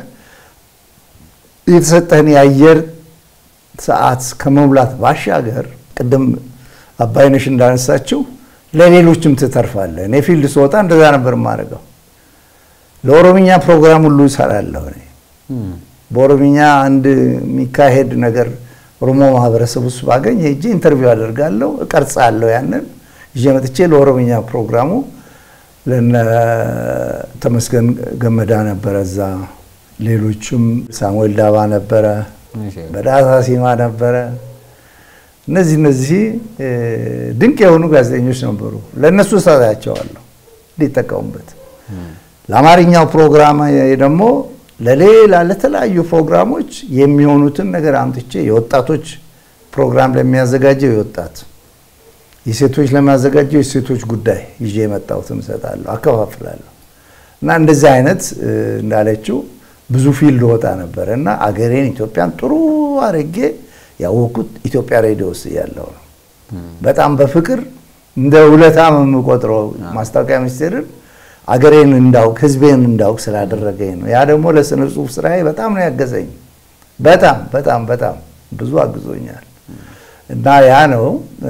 የተሰጠህን የአየር ሰዓት ከመሙላት ባሻገር ቅድም አባይነሽ እንዳነሳችው ለሌሎችም ትተርፋለህ። እኔ ፊልድ ስወጣ እንደዛ ነበር የማደርገው። ለኦሮምኛ ፕሮግራም ሁሉ እሰራለሁ። እኔ በኦሮምኛ አንድ የሚካሄድ ነገር ኦሮሞ ማህበረሰብ ውስጥ ባገኝ ሄጄ ኢንተርቪው አደርጋለሁ፣ እቀርጻለሁ። ያንን ይዤ መጥቼ ለኦሮምኛ ፕሮግራሙ ለነ ተመስገን ገመዳ ነበረ እዛ፣ ሌሎችም ሳሙኤል ዳባ ነበረ፣ በዳሳ ሲማ ነበረ። እነዚህ እነዚህ ድንቅ የሆኑ ጋዜጠኞች ነበሩ። ለእነሱ እሰጣቸዋለሁ እንዲጠቀሙበት። ለአማርኛው ፕሮግራም ደግሞ ለሌላ ለተለያዩ ፕሮግራሞች የሚሆኑትን ነገር አምጥቼ የወጣቶች ፕሮግራም ለሚያዘጋጀው የወጣት የሴቶች ለሚያዘጋጀው የሴቶች ጉዳይ ይዤ የመጣሁትን እሰጣለሁ፣ አከፋፍላለሁ። እና እንደዚህ አይነት እንዳለችው ብዙ ፊልድ ወጣ ነበረ እና አገሬን ኢትዮጵያን ጥሩ አድርጌ ያወቅኩት ኢትዮጵያ ሬዲዮ ውስጥ እያለሁ ነው። በጣም በፍቅር እንደ ውለታም የምቆጥረው ማስታወቂያ ሚኒስቴርን አገሬን እንዳውቅ ህዝቤን እንዳውቅ ስላደረገኝ ነው። ያ ደግሞ ለስነ ጽሁፍ ስራዬ በጣም ነው ያገዘኝ። በጣም በጣም በጣም ብዙ አግዞኛል እና ያ ነው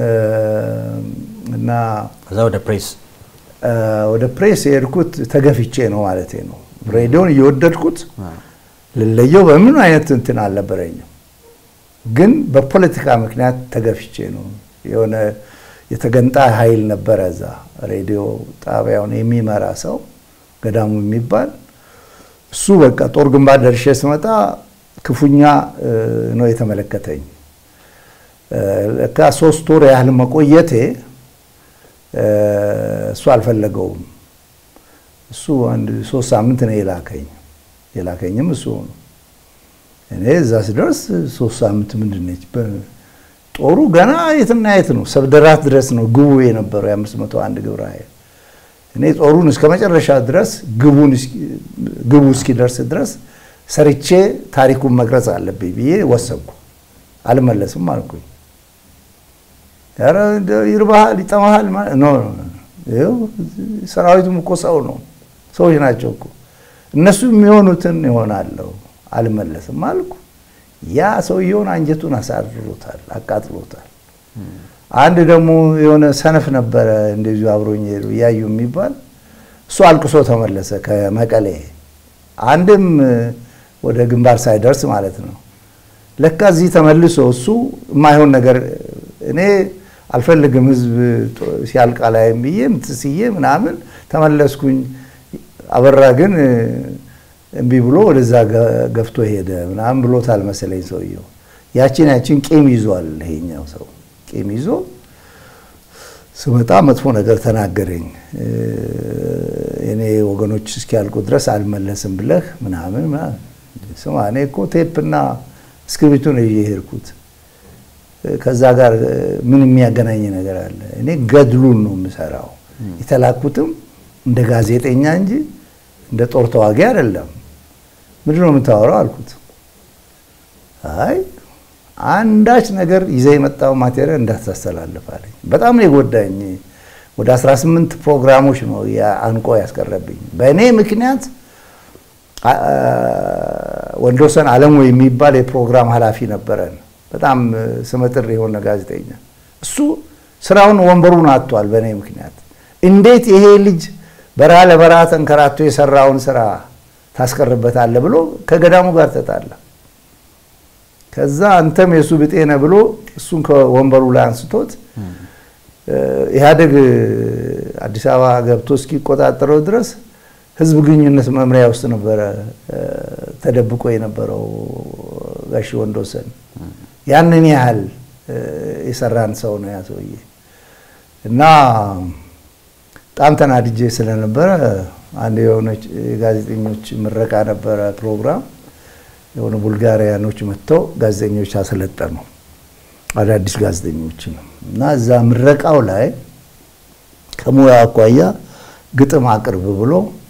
እና ከዛ ወደ ፕሬስ ወደ ፕሬስ የሄድኩት ተገፍቼ ነው ማለት ነው። ሬዲዮን እየወደድኩት ልለየው በምን አይነት እንትን አልነበረኝም፣ ግን በፖለቲካ ምክንያት ተገፍቼ ነው። የሆነ የተገንጣይ ኃይል ነበረ እዛ ሬዲዮ ጣቢያውን የሚመራ ሰው ገዳሙ የሚባል እሱ በቃ ጦር ግንባር ደርሼ ስመጣ ክፉኛ ነው የተመለከተኝ። ለካ ሶስት ወር ያህል መቆየቴ እሱ አልፈለገውም። እሱ አንድ ሶስት ሳምንት ነው የላከኝ። የላከኝም እሱ ነው። እኔ እዛ ስደርስ ሶስት ሳምንት ምንድን ነች? ጦሩ ገና የትና የት ነው፣ ሰብደራት ድረስ ነው ግቡ የነበረው የአምስት መቶ አንድ ግብረ ኃይል። እኔ ጦሩን እስከ መጨረሻ ድረስ ግቡ እስኪደርስ ድረስ ሰርቼ ታሪኩን መቅረጽ አለብኝ ብዬ ወሰንኩ። አልመለስም አልኩኝ። ኧረ ይርባሃል፣ ይጠማሃል። ኖ ሰራዊቱም እኮ ሰው ነው፣ ሰዎች ናቸው እኮ እነሱ የሚሆኑትን ይሆናለሁ። አልመለስም አልኩ። ያ ሰውየውን አንጀቱን አሳርሮታል፣ አቃጥሎታል። አንድ ደግሞ የሆነ ሰነፍ ነበረ እንደዚሁ አብሮኝ ሄዱ እያዩ የሚባል እሱ አልቅሶ ተመለሰ ከመቀሌ። አንድም ወደ ግንባር ሳይደርስ ማለት ነው። ለካ እዚህ ተመልሶ እሱ የማይሆን ነገር እኔ አልፈልግም ህዝብ ሲያልቃ ላይም ብዬ ምትስዬ ምናምን ተመለስኩኝ። አበራ ግን እምቢ ብሎ ወደዛ ገፍቶ ሄደ ምናምን ብሎታል መሰለኝ ሰውየው። ያችን ያችን ቂም ይዟል ይሄኛው ሰው ቂም ይዞ ስመጣ መጥፎ ነገር ተናገረኝ። እኔ ወገኖች እስኪያልቁ ድረስ አልመለስም ብለህ ምናምን ስማ፣ እኔ እኮ ቴፕና እስክሪብቶ ነው የሄድኩት። ከዛ ጋር ምን የሚያገናኝ ነገር አለ? እኔ ገድሉን ነው የምሰራው። የተላኩትም እንደ ጋዜጠኛ እንጂ እንደ ጦር ተዋጊ አይደለም። ምንድን ነው የምታወራው አልኩት። አይ አንዳች ነገር ይዘህ የመጣው ማቴሪያል እንዳታስተላልፍ አለኝ። በጣም ነው የጎዳኝ። ወደ 18 ፕሮግራሞች ነው አንቆ ያስቀረብኝ። በእኔ ምክንያት ወንዶሰን አለሙ የሚባል የፕሮግራም ኃላፊ ነበረን። በጣም ስመጥር የሆነ ጋዜጠኛ። እሱ ስራውን ወንበሩን አጥቷል በእኔ ምክንያት። እንዴት ይሄ ልጅ በረሃ ለበረሃ ተንከራቶ የሰራውን ስራ ታስቀርበታለህ ብሎ ከገዳሙ ጋር ተጣላ። ከዛ አንተም የእሱ ብጤ ነህ ብሎ እሱን ከወንበሩ ላይ አንስቶት ኢህአዴግ አዲስ አበባ ገብቶ እስኪቆጣጠረው ድረስ ህዝብ ግንኙነት መምሪያ ውስጥ ነበረ ተደብቆ የነበረው ጋሽ ወንዶሰን። ያንን ያህል የሰራን ሰው ነው ያ ሰውዬ እና በጣም ተናድጄ ስለነበረ አንድ የሆነች የጋዜጠኞች ምረቃ ነበረ ፕሮግራም የሆነ ቡልጋሪያኖች መጥተው ጋዜጠኞች አሰለጠኑ አዳዲስ ጋዜጠኞች እና እዛ ምረቃው ላይ ከሙያ አኳያ ግጥም አቅርብ ብሎ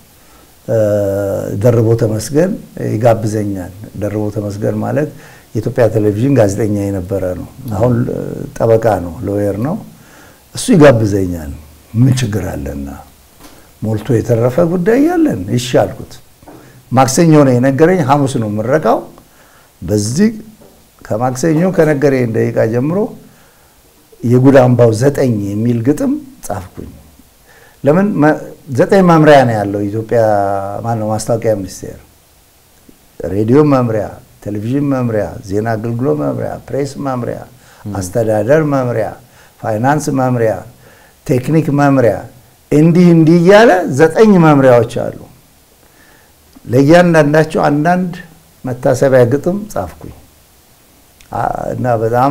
ደርቦ ተመስገን ይጋብዘኛል። ደርቦ ተመስገን ማለት የኢትዮጵያ ቴሌቪዥን ጋዜጠኛ የነበረ ነው። አሁን ጠበቃ ነው፣ ሎየር ነው። እሱ ይጋብዘኛል። ምን ችግር አለና ሞልቶ የተረፈ ጉዳይ ያለን እሺ አልኩት። ማክሰኞ ነው የነገረኝ፣ ሐሙስ ነው ምረቃው። በዚህ ከማክሰኞ ከነገረኝ ደቂቃ ጀምሮ የጉድ አምባው ዘጠኝ የሚል ግጥም ጻፍኩኝ። ለምን ዘጠኝ መምሪያ ነው ያለው ኢትዮጵያ ማነው ማስታወቂያ ሚኒስቴር፣ ሬዲዮ መምሪያ፣ ቴሌቪዥን መምሪያ፣ ዜና አገልግሎት መምሪያ፣ ፕሬስ መምሪያ፣ አስተዳደር መምሪያ፣ ፋይናንስ መምሪያ፣ ቴክኒክ መምሪያ እንዲህ እንዲህ እያለ ዘጠኝ መምሪያዎች አሉ። ለእያንዳንዳቸው አንዳንድ መታሰቢያ ግጥም ጻፍኩኝ እና በጣም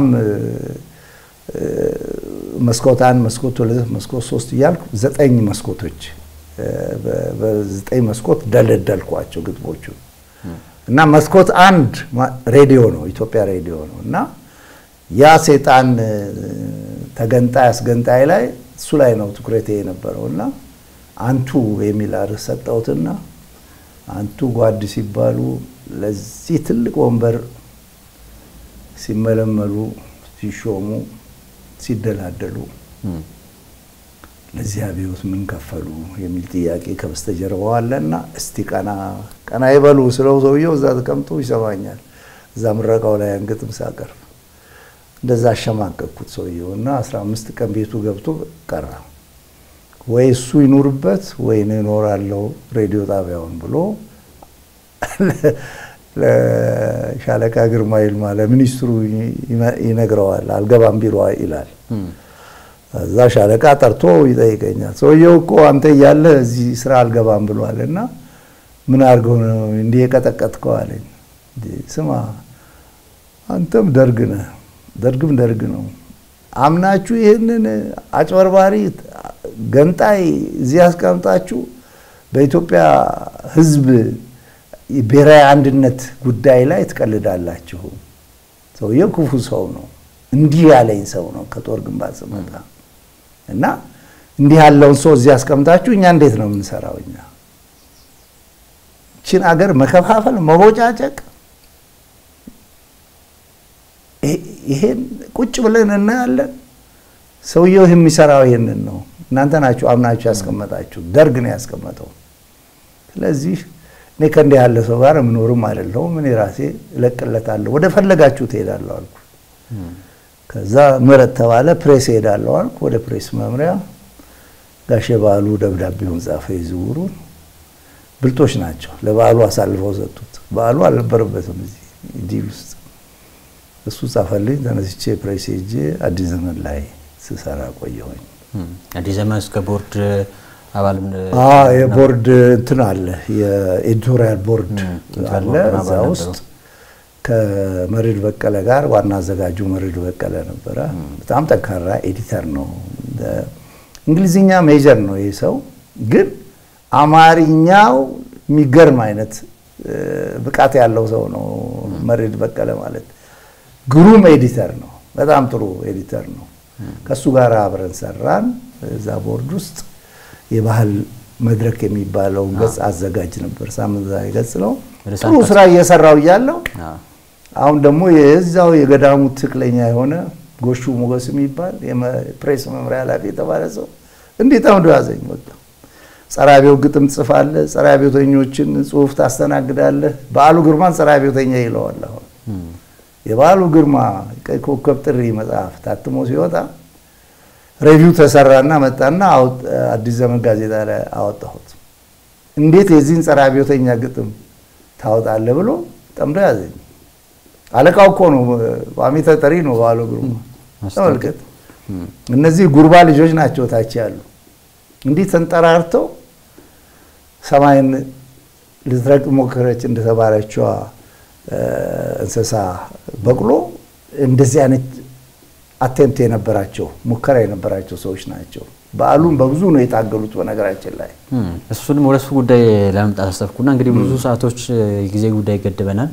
መስኮት አንድ፣ መስኮት ሁለት፣ መስኮት ሶስት እያልኩ ዘጠኝ መስኮቶች በዘጠኝ መስኮት ደለደልኳቸው ግጥሞቹ እና መስኮት አንድ ሬዲዮ ነው፣ ኢትዮጵያ ሬዲዮ ነው እና ያ ሴጣን ተገንጣይ አስገንጣይ ላይ እሱ ላይ ነው ትኩረቴ የነበረው እና አንቱ የሚል አርዕስት ሰጠሁትና አንቱ ጓድ ሲባሉ ለዚህ ትልቅ ወንበር ሲመለመሉ ሲሾሙ ሲደላደሉ ለዚህ አብዮት ምን ከፈሉ የሚል ጥያቄ ከበስተጀርባው አለና እስቲ ቀና ቀና ይበሉ ስለው ሰውየው እዛ ተቀምጦ ይሰማኛል። እዛ ምረቃው ላይ አንግጥም ሳቀርብ እንደዛ አሸማቀቅኩት ሰውየው እና አስራ አምስት ቀን ቤቱ ገብቶ ቀራ። ወይ እሱ ይኑርበት ወይ እኔ እኖራለሁ ሬዲዮ ጣቢያውን ብሎ ለሻለቃ ግርማ ይልማ ለሚኒስትሩ ይነግረዋል። አልገባም ቢሮ ይላል። እዛ ሻለቃ ጠርቶ ይጠይቀኛል። ሰውየው እኮ አንተ እያለ እዚህ ስራ አልገባም ብሏል እና ምን አድርገው ነው እንዲህ የቀጠቀጥከው አለኝ። ስማ አንተም ደርግ ነህ፣ ደርግም ደርግ ነው። አምናችሁ ይህንን አጭበርባሪ ገንጣይ እዚህ ያስቀምጣችሁ በኢትዮጵያ ሕዝብ ብሔራዊ አንድነት ጉዳይ ላይ ትቀልዳላችሁ። ሰውየው ክፉ ሰው ነው። እንዲህ ያለኝ ሰው ነው ከጦር ግንባር ስመጣ እና እንዲህ ያለውን ሰው እዚህ ያስቀምጣችሁ እኛ እንዴት ነው የምንሰራው? እኛ ችን አገር መከፋፈል፣ መቦጫጨቅ ይሄን ቁጭ ብለን እናያለን። ሰውየው የሚሰራው ይሄንን ነው። እናንተ ናችሁ አምናችሁ ያስቀመጣችሁ። ደርግ ነው ያስቀመጠው። ስለዚህ እኔ ከእንዲህ ያለ ሰው ጋር የምኖርም አይደለሁም። እኔ ራሴ እለቅለታለሁ፣ ወደ ፈለጋችሁ ትሄዳለሁ አልኩ። ከዛ ምረት ተባለ። ፕሬስ ሄዳለሁ አልኩ። ወደ ፕሬስ መምሪያ ጋሼ በዓሉ ደብዳቤውን ጻፈ። የዝውውሩን ብልጦች ናቸው። ለበዓሉ አሳልፈው ሰጡት። በዓሉ አልነበረበትም እዚህ ዲል ውስጥ እሱ ጻፈልኝ። ተነስቼ ፕሬስ ሄጄ አዲስ ዘመን ላይ ስሰራ ቆየሁኝ። አዲስ ዘመን እስከ ቦርድ አባል የቦርድ እንትን አለ፣ የኤዲቶሪያል ቦርድ አለ። እዛ ውስጥ ከመርድ በቀለ ጋር ዋና አዘጋጁ መርድ በቀለ ነበረ። በጣም ጠንካራ ኤዲተር ነው። እንግሊዝኛ ሜጀር ነው ይህ ሰው፣ ግን አማርኛው የሚገርም አይነት ብቃት ያለው ሰው ነው መርድ በቀለ ማለት። ግሩም ኤዲተር ነው። በጣም ጥሩ ኤዲተር ነው። ከእሱ ጋር አብረን ሰራን። እዛ ቦርድ ውስጥ የባህል መድረክ የሚባለው ገጽ አዘጋጅ ነበር። ሳምንታዊ ገጽ ነው። ጥሩ ስራ እየሰራው እያለው አሁን ደግሞ የዛው የገዳሙ ትክክለኛ የሆነ ጎሹ ሞገስ የሚባል የፕሬስ መምሪያ ኃላፊ የተባለ ሰው እንዴት ጠምዶ ያዘኝ። በቃ ጸረ አብዮት ግጥም ትጽፋለህ፣ ጸረ አብዮተኞችን ጽሁፍ ታስተናግዳለህ። በዓሉ ግርማን ጸረ አብዮተኛ ይለዋል። አሁን የበዓሉ ግርማ ቀይ ኮከብ ጥሪ መጽሐፍ ታትሞ ሲወጣ ሬቪው ተሰራና መጣና አዲስ ዘመን ጋዜጣ ላይ አወጣሁት። እንዴት የዚህን ጸረ አብዮተኛ ግጥም ታወጣለህ ብሎ ጠምዶ ያዘኝ። አለቃው እኮ ነው፣ ቋሚ ተጠሪ ነው በዓሉ ግርማ። ተመልከት፣ እነዚህ ጉርባ ልጆች ናቸው ታች ያሉ። እንዲህ ተንጠራርተው ሰማይን ልትረግጥ ሞከረች እንደተባለችዋ እንስሳ በቅሎ እንደዚህ አይነት አቴምፕት የነበራቸው ሙከራ የነበራቸው ሰዎች ናቸው። በዓሉን በብዙ ነው የታገሉት። በነገራችን ላይ እም፣ እሱንም ወደ እሱ ጉዳይ ለመምጣት አሰብኩና እንግዲህ ብዙ ሰዓቶች ጊዜ ጉዳይ ይገድበናል።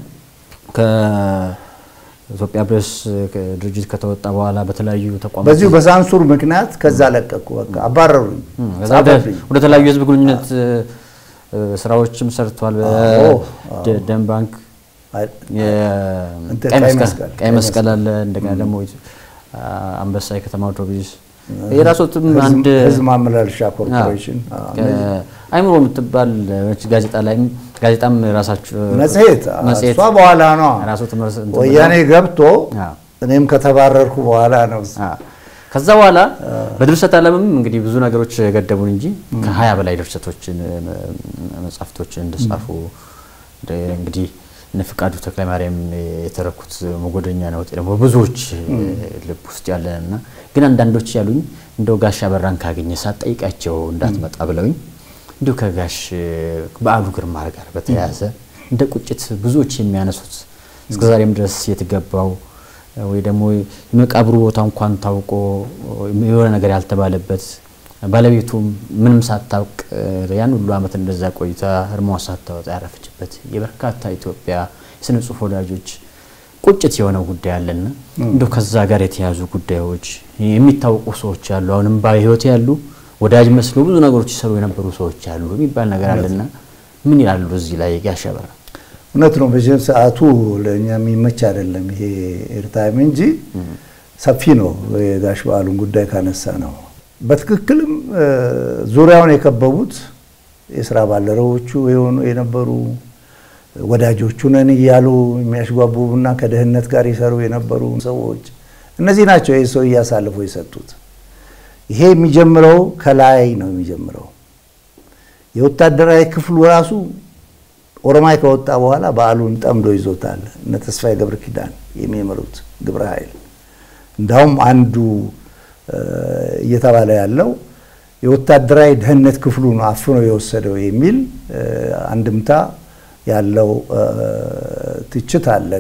ከኢትዮጵያ ፕሬስ ድርጅት ከተወጣ በኋላ በተለያዩ ተቋማት በዚሁ በሳንሱር ምክንያት ከዛ ለቀኩ። በቃ አባረሩኝ፣ እም፣ ከዛ ወደ ጻፈብኝ። ወደ ተለያዩ የህዝብ ግንኙነት እ፣ ስራዎችም ሰርቷል። አዎ፣ በደም ባንክ አይ- የ- እንትን ቀይ ቀይ መስቀል መስቀል፣ ቀይ ቀይ መስቀል አለ። እንደገና ደግሞ አ- አንበሳ የከተማ አውቶቡስ የራሶትም ህዝብ- አንድ ህዝብ ማመላለሻ ኮርፖሬሽን አዎ፣ እነዚህ- አይምሮ የምትባል ሆነች ጋዜጣ ላይም ጋዜጣም ራሳችሁ መጽሔት አዎ፣ መጽሔት እሷ በኋላ ነው ራሱ ትምህርት እንትን ወያኔ ገብቶ አዎ። እኔም ከተባረርኩ በኋላ ነው አዎ። ከዛ በኋላ በድርሰት ዓለምም እንግዲህ ብዙ ነገሮች የገደቡን እንጂ ከሀያ በላይ ድርሰቶችን መጽሐፍቶችን እንደጻፉ እንደ- እንግዲህ እነ ፍቃዱ ተክለማርያም የተረኩት መጎደኛ ነው ደግሞ ብዙዎች ልብ ውስጥ ያለን እና ግን አንዳንዶች ያሉኝ እንደው ጋሽ አበራን ካገኘ ሳትጠይቃቸው እንዳትመጣ ብለውኝ እንዲሁ ከጋሽ በዓሉ ግርማ ጋር በተያያዘ እንደ ቁጭት ብዙዎች የሚያነሱት እስከዛሬም ድረስ የተገባው ወይ ደግሞ የመቃብሩ ቦታ እንኳን ታውቆ የሆነ ነገር ያልተባለበት ባለቤቱም ምንም ሳታውቅ ያን ሁሉ ዓመት እንደዛ ቆይታ ህርሟን ሳታወጣ ያረፈችበት የበርካታ ኢትዮጵያ የስነ ጽሁፍ ወዳጆች ቁጭት የሆነው ጉዳይ አለና እንደው ከዛ ጋር የተያዙ ጉዳዮች የሚታወቁ ሰዎች አሉ፣ አሁንም በህይወት ያሉ ወዳጅ መስሎ ብዙ ነገሮች ይሰሩ የነበሩ ሰዎች አሉ የሚባል ነገር አለና ምን ይላሉ እዚህ ላይ ጋሽ አበራ? እውነት ነው። በዚህ ሰዓቱ ለእኛ የሚመች አይደለም ይሄ ኤርታይም እንጂ ሰፊ ነው። የጋሽ በዓሉን ጉዳይ ካነሳ ነው በትክክልም እ፣ ዙሪያውን የከበቡት የስራ ባልደረቦቹ የሆኑ የነበሩ ወዳጆቹ ነን እያሉ የሚያሽጓቡና ከድህነት ጋር ይሰሩ የነበሩ ሰዎች እነዚህ ናቸው ይህ ሰው እያሳልፎ የሰጡት። ይሄ የሚጀምረው ከላይ ነው የሚጀምረው። የወታደራዊ ክፍሉ ራሱ ኦሮማይ ከወጣ በኋላ በዓሉን ጠምዶ ይዞታል። እነ ተስፋዬ ገብረ ኪዳን የሚመሩት ግብረ ኃይል እንዳውም አንዱ እ፣ እየተባለ ያለው የወታደራዊ ደህንነት ክፍሉ ነው አፍኖ የወሰደው የሚል እ፣ አንድምታ ያለው እ፣ ትችት አለ።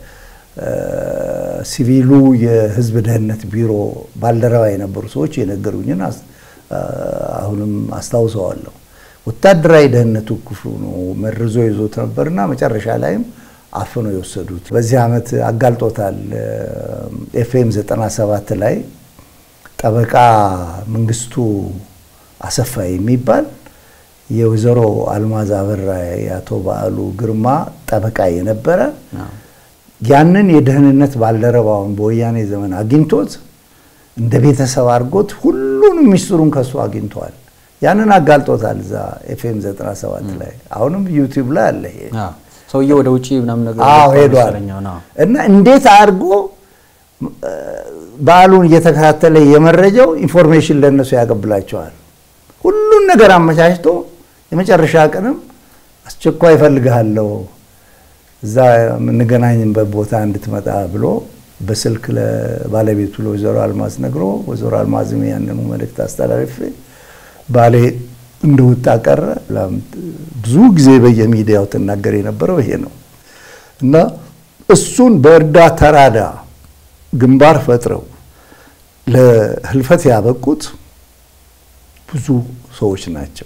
ከሲቪሉ የህዝብ ደህንነት ቢሮ ባልደረባ የነበሩ ሰዎች የነገሩኝን አስ- አሁንም አስታውሰዋለሁ። ወታደራዊ ደህንነቱ ክፍሉ ነው መርዞ ይዞት ነበርና መጨረሻ ላይም አፍኖ የወሰዱት። በዚህ ዓመት አጋልጦታል። ኤፍኤም 97 ላይ ጠበቃ መንግስቱ አሰፋ የሚባል የወይዘሮ አልማዝ አበራ የአቶ በዓሉ ግርማ ጠበቃ የነበረ ያንን የደህንነት ባልደረባውን በወያኔ ዘመን አግኝቶት እንደ ቤተሰብ አድርጎት ሁሉንም ሚስጥሩን ከሱ አግኝተዋል። ያንን አጋልጦታል እዛ ኤፍኤም 97 ላይ አሁንም ዩቲዩብ ላይ አለ ይሄ። አዎ። ሰውዬው ወደ ውጭ ምናምን ነገር አዎ ወጥቷል ሄዷል። መሰለኝ አሁን። አዎ። እና እንዴት አድርጎ እ፣ በዓሉን እየተከታተለ የመረጃው ኢንፎርሜሽን ለእነሱ ያቀብላቸዋል። ሁሉን ነገር አመቻችቶ የመጨረሻ ቀንም አስቸኳይ እፈልግሃለሁ እዛ የምንገናኝበት ቦታ እንድትመጣ ብሎ በስልክ ለባለቤቱ ለወይዘሮ አልማዝ ነግሮ ወይዘሮ አልማዝም ያንኑ መልእክት አስተላልፌ ባሌ እንደወጣ ቀረ። ብዙ ጊዜ በየሚዲያው ትናገር የነበረው ይሄ ነው እና እሱን በእርዳታ ተራዳ ግንባር ፈጥረው ለህልፈት ያበቁት ብዙ ሰዎች ናቸው።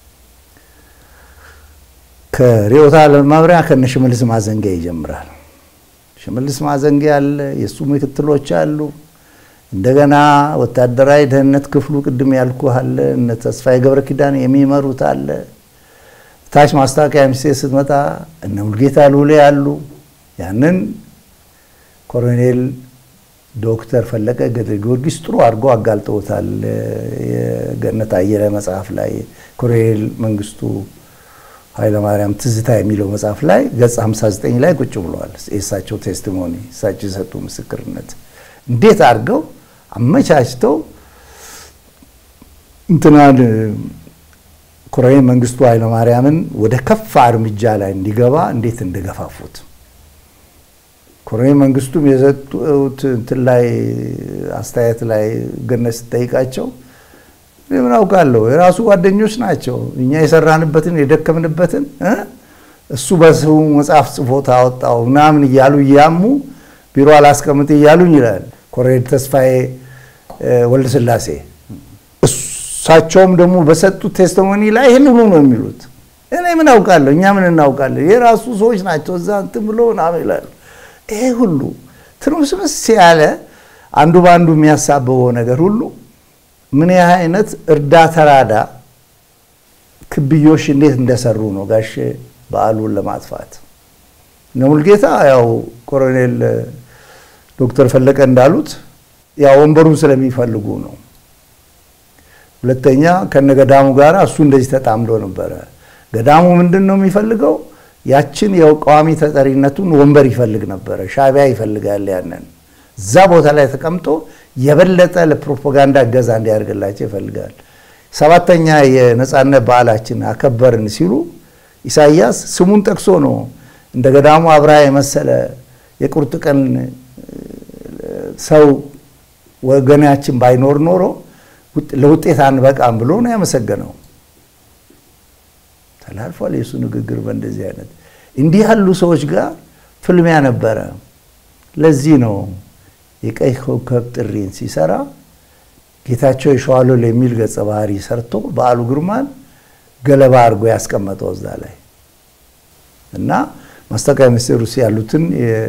ከርዕዮተ ዓለም መምሪያ ከነ ሽመልስ ማዘንጊያ ይጀምራል። ሽመልስ ማዘንጊያ አለ፣ የእሱ ምክትሎች አሉ። እንደገና ወታደራዊ ደህንነት ክፍሉ ቅድም ያልኩ አለ፣ እነ ተስፋዬ ገብረ ኪዳን የሚመሩት አለ። ታች ማስታወቂያ ሚኒስቴር ስትመጣ እነ ሙልጌታ ሉሌ አሉ። ያንን ኮሎኔል ዶክተር ፈለቀ ገብረ ጊዮርጊስ ጥሩ አድርጎ አጋልጠውታል። የገነት አየለ መጽሐፍ ላይ ኮሎኔል መንግስቱ ኃይለማርያም ትዝታ የሚለው መጽሐፍ ላይ ገጽ 59 ላይ ቁጭ ብለዋል። የእሳቸው ቴስቲሞኒ እሳቸው የሰጡ ምስክርነት እንዴት አድርገው አመቻችተው እንትናን ኮሎኔል መንግስቱ ኃይለማርያምን ወደ ከፋ እርምጃ ላይ እንዲገባ እንዴት እንደገፋፉት ኮሎኔል መንግስቱም የሰጡት እንትን ላይ አስተያየት ላይ ገነት ስጠይቃቸው እኔ ምን አውቃለሁ የራሱ ጓደኞች ናቸው እኛ የሰራንበትን የደከምንበትን እ እሱ በስሙ መጽሐፍ ጽፎ ታወጣው ምናምን እያሉ እያሙ ቢሮ አላስቀምጥ እያሉኝ ይላል። ኮሎኔል ተስፋዬ ወልደ ስላሴ እሳቸውም ደግሞ በሰጡት ቴስቲሞኒ ላይ ይህን ሁሉ ነው የሚሉት። እኔ ምን አውቃለሁ፣ እኛ ምን እናውቃለን፣ የራሱ ሰዎች ናቸው እዛ እንትን ብሎ ምናምን ይላሉ። ይሄ ሁሉ ትርምስምስ ያለ አንዱ በአንዱ የሚያሳብበው ነገር ሁሉ ምን ያህል አይነት እርዳ ተራዳ ክብዮሽ እንዴት እንደሰሩ ነው ጋሼ በዓሉን ለማጥፋት እነ ሙልጌታ ያው ኮሎኔል ዶክተር ፈለቀ እንዳሉት ያው ወንበሩን ስለሚፈልጉ ነው። ሁለተኛ ከነ ገዳሙ ጋር እሱ እንደዚህ ተጣምዶ ነበረ። ገዳሙ ምንድን ነው የሚፈልገው? ያችን የቋሚ ተጠሪነቱን ወንበር ይፈልግ ነበረ። ሻዕቢያ ይፈልጋል ያንን እዛ ቦታ ላይ ተቀምጦ የበለጠ ለፕሮፓጋንዳ እገዛ እንዲያደርግላቸው ይፈልጋል። ሰባተኛ የነፃነት በዓላችን አከበርን ሲሉ ኢሳያስ ስሙን ጠቅሶ ነው እንደ ገዳሙ አብርሃ የመሰለ የቁርጥ ቀን ሰው ወገናችን ባይኖር ኖሮ ለውጤት አንበቃም ብሎ ነው ያመሰገነው። ተላልፏል የእሱ ንግግር በእንደዚህ አይነት እንዲህ ያሉ ሰዎች ጋር ፍልሚያ ነበረ። ለዚህ ነው የቀይ ኮከብ ጥሪን ሲሰራ ጌታቸው የሸዋሎል የሚል ገጸ ባህሪ ሰርቶ በዓሉ ግርማን ገለባ አድርጎ ያስቀመጠው እዛ ላይ እና ማስታወቂያ ሚኒስቴር ውስጥ ያሉትን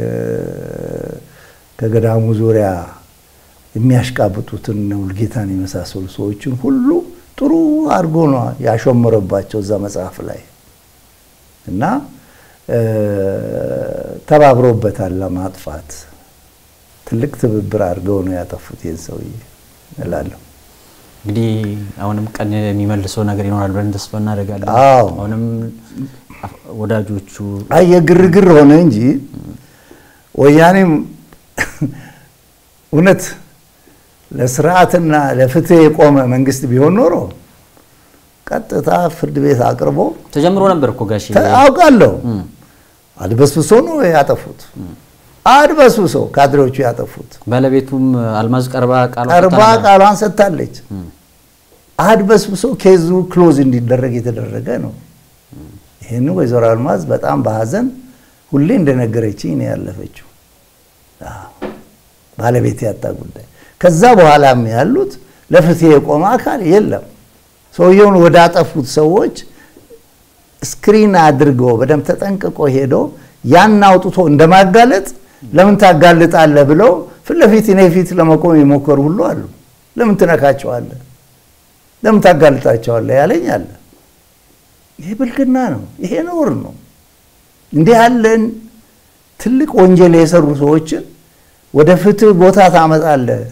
ከገዳሙ ዙሪያ የሚያሽቃብጡትን ውልጌታን የመሳሰሉ ሰዎችን ሁሉ ጥሩ አድርጎ ነው ያሾመረባቸው እዛ መጽሐፍ ላይ እና ተባብሮበታል ለማጥፋት ትልቅ ትብብር አድርገው ነው ያጠፉት ይህን ሰውዬ እላለሁ። እንግዲህ አሁንም ቀን የሚመልሰው ነገር ይኖራል ብለን ተስፋ እናደርጋለን። አዎ። አሁንም ወዳጆቹ አይ የግርግር ሆነ እንጂ ወያኔም እውነት ለስርዓትና ለፍትህ የቆመ መንግስት ቢሆን ኖሮ ቀጥታ ፍርድ ቤት አቅርቦ ተጀምሮ ነበር እኮ ጋሼ። አውቃለሁ። አድበስብሶ ነው ያጠፉት። አድበስብሶ ካድሬዎቹ ያጠፉት። ባለቤቱም አልማዝ ቀርባ ቃል ቀርባ ቃሏን ሰጥታለች። አድበስብሶ ኬዙ ክሎዝ እንዲደረግ የተደረገ ነው። ይህን ወይዘሮ አልማዝ በጣም በሀዘን ሁሌ እንደነገረችኝ ነው ያለፈችው። አዎ፣ ባለቤት ያጣ ጉዳይ። ከዛ በኋላም ያሉት ለፍትህ የቆመ አካል የለም። ሰውየውን ወደ አጠፉት ሰዎች ስክሪን አድርገው በደንብ ተጠንቅቆ ሄዶ ያን አውጥቶ እንደማጋለጥ ለምን ታጋልጣለህ ብለው ፊት ለፊት እኔ ፊት ለመቆም የሞከሩ ሁሉ አሉ። ለምን ትነካቸዋለህ? ለምን ታጋልጣቸዋለህ ያለኝ አለ። ይሄ ብልግና ነው። ይሄ ነውር ነው። እንዲህ ያለን ትልቅ ወንጀል የሰሩ ሰዎችን ወደ ፍትህ ቦታ ታመጣለህ፣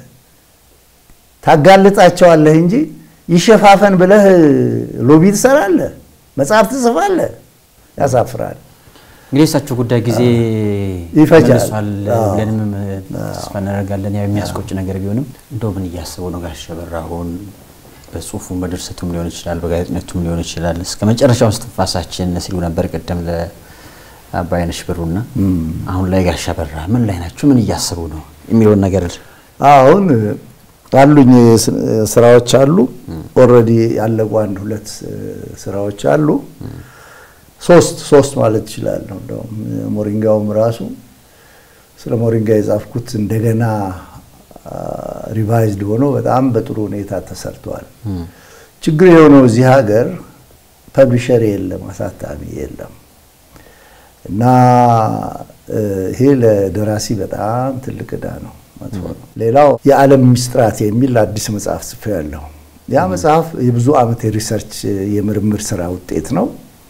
ታጋልጣቸዋለህ እንጂ ይሸፋፈን ብለህ ሎቢ ትሰራለህ፣ መጽሐፍ ትጽፋለህ። ያሳፍራል። እንግዲህ እሳቸው ጉዳይ ጊዜ ይፈጃል። መልሷል አዎ። ብለንም ተስፋ እናደርጋለን። ያው የሚያስቆጭ ነገር ቢሆንም እንደው ምን እያሰቡ ነው ጋሽ በራ አሁን በጽሁፉም በድርሰቱም ሊሆን ይችላል፣ በጋዜጠኝነቱም ሊሆን ይችላል። እስከ መጨረሻው እስትንፋሳችን ሲሉ ነበር ቅድም ለአባይነሽ ብሩና አሁን ላይ ጋሽ በራ ምን ላይ ናቸው? ምን እያሰቡ ነው የሚለውን ነገር አሁን አሉኝ ስ- ስራዎች አሉ። ኦልሬዲ ያለቁ አንድ ሁለት እ, ስራዎች አሉ። ሶስት ሶስት ማለት እችላለሁ። እንደውም ሞሪንጋውም ራሱ ስለ ሞሪንጋ የጻፍኩት እንደገና ሪቫይዝድ ሆኖ በጣም በጥሩ ሁኔታ ተሰርቷል። ችግር የሆነው እዚህ ሀገር ፐብሊሸር የለም፣ አሳታሚ የለም እና እ, ይሄ ለደራሲ በጣም ትልቅ ዕዳ ነው፣ መጥፎ ነው። ሌላው የዓለም ሚስጥራት የሚል አዲስ መጽሐፍ ጽፌያለሁ። ያ መጽሐፍ የብዙ ዓመት የሪሰርች የምርምር ስራ ውጤት ነው።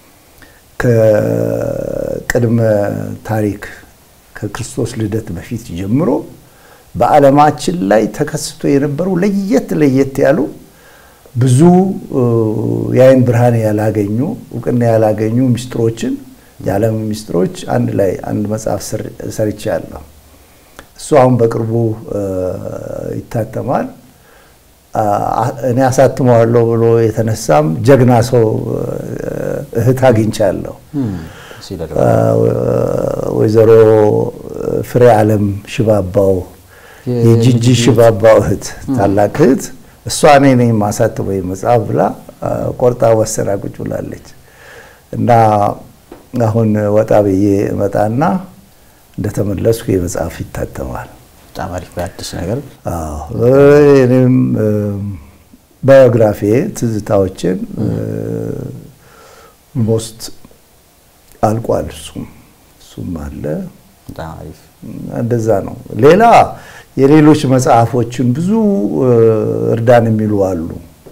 ከቅድመ ታሪክ ከክርስቶስ ልደት በፊት ጀምሮ በዓለማችን ላይ ተከስቶ የነበሩ ለየት ለየት ያሉ ብዙ እ, የአይን ብርሃን ያላገኙ እውቅና ያላገኙ ሚስጥሮችን የዓለም ሚስጥሮች አንድ ላይ አንድ መጽሐፍ ስር- ሰርቻለሁ። እሱ አሁን በቅርቡ እ, ይታተማል። አ- እኔ አሳትመዋለሁ ብሎ የተነሳም ጀግና ሰው እ, እህት አግኝቻለሁ። ሲደረግ ወይዘሮ ፍሬ ዓለም ሽባባው የጂጂ ሽባባው እህት ታላቅ እህት እሷ እኔ ነኝ የማሳትመው መጽሐፍ ብላ አ, ቆርጣ ወሰና ቁጭ ብላለች። እና አሁን ወጣ ብዬ እመጣና እንደተመለስኩ የመጽሐፍ ይታተማል። በጣም አሪፍ አዲስ ነገር አዎ እኔም ባዮግራፊ ትዝታዎችን ሞስት አልቋል። እሱም እሱም አለ በጣም አሪፍ እንደዛ ነው። ሌላ የሌሎች መጽሐፎችን ብዙ እርዳን የሚሉ አሉ።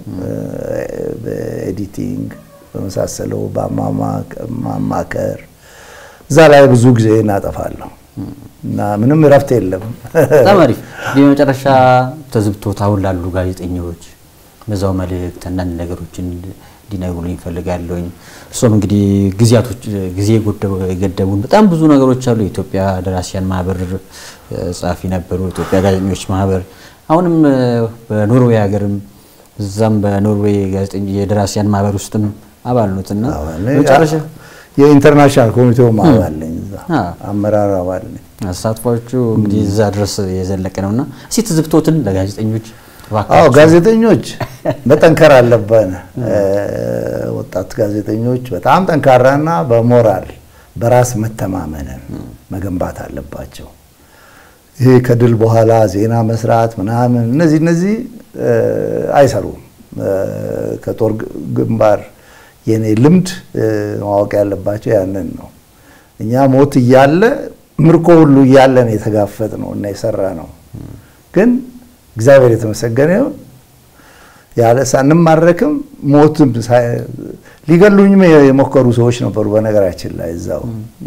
በኤዲቲንግ በመሳሰለው በማማከር እዛ ላይ ብዙ ጊዜ እናጠፋለሁ እና ምንም እረፍት የለም። በጣም አሪፍ እንግዲህ በመጨረሻ ተዝብቶት አሁን ላሉ ጋዜጠኞች በዛው መልእክት አንዳንድ ነገሮችን እንዲነግሩልኝ እፈልጋለሁኝ። እሱም እንግዲህ ጊዜያቶች ጊዜ የገደቡን በጣም ብዙ ነገሮች አሉ። የኢትዮጵያ ደራሲያን ማህበር ጸሐፊ ነበሩ፣ የኢትዮጵያ ጋዜጠኞች ማህበር አሁንም በኖርዌይ ሀገርም እዛም በኖርዌይ የደራሲያን ማህበር ውስጥም አባል ኖት እና መጨረሻ የኢንተርናሽናል ኮሚቴው አባል ነኝ፣ እዛ አመራር አባል ነኝ። አሳትፏቹ እንግዲህ እዛ ድረስ የዘለቀ ነውና እስኪ ትዝብቶትን ለጋዜጠኞች አዎ ጋዜጠኞች መጠንከር አለብን። ወጣት ጋዜጠኞች በጣም ጠንካራና በሞራል በራስ መተማመንን መገንባት አለባቸው። ይሄ ከድል በኋላ ዜና መስራት ምናምን እነዚህ እነዚህ አይሰሩም። ከጦር ግንባር የኔ ልምድ ማወቅ ያለባቸው ያንን ነው። እኛ ሞት እያለ ምርኮ ሁሉ እያለን የተጋፈጥ ነው እና የሰራ ነው ግን እግዚአብሔር የተመሰገነ ይሁን ያለ ሳንማረክም ሞትም ሊገሉኝም የሞከሩ ሰዎች ነበሩ። በነገራችን ላይ እዛው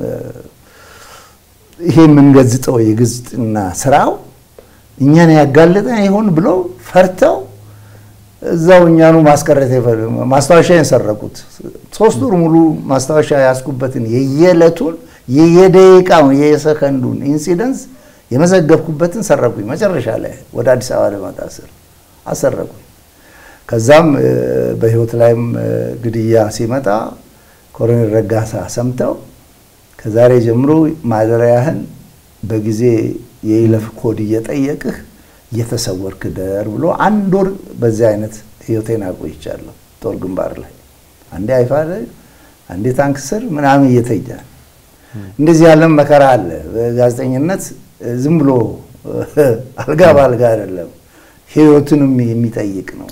ይሄ የምንገዝጠው የግዝጥና ስራው እኛን ያጋለጠን ይሆን ብለው ፈርተው እዛው እኛኑ ማስቀረት ማስታወሻ የሰረቁት ሶስት ወር ሙሉ ማስታወሻ ያስኩበትን የየዕለቱን የየደቂቃውን የየሰከንዱን ኢንሲደንስ የመዘገብኩበትን ሰረቁኝ። መጨረሻ ላይ ወደ አዲስ አበባ ልመጣ ስር አሰረቁኝ። ከዛም በህይወት ላይም ግድያ ሲመጣ ኮሎኔል ረጋሳ ሰምተው ከዛሬ ጀምሮ ማደሪያህን በጊዜ የይለፍ ኮድ እየጠየቅህ እየተሰወርክ ደር ብሎ አንድ ወር በዚህ አይነት ህይወቴን አቆይቻለሁ። ጦር ግንባር ላይ አንዴ አይፋ ላይ አንዴ ታንክ ስር ምናምን እየተኛል። እንደዚህ ያለም መከራ አለ በጋዜጠኝነት ዝም ብሎ አልጋ በአልጋ አይደለም፣ ህይወትንም የሚጠይቅ ነው።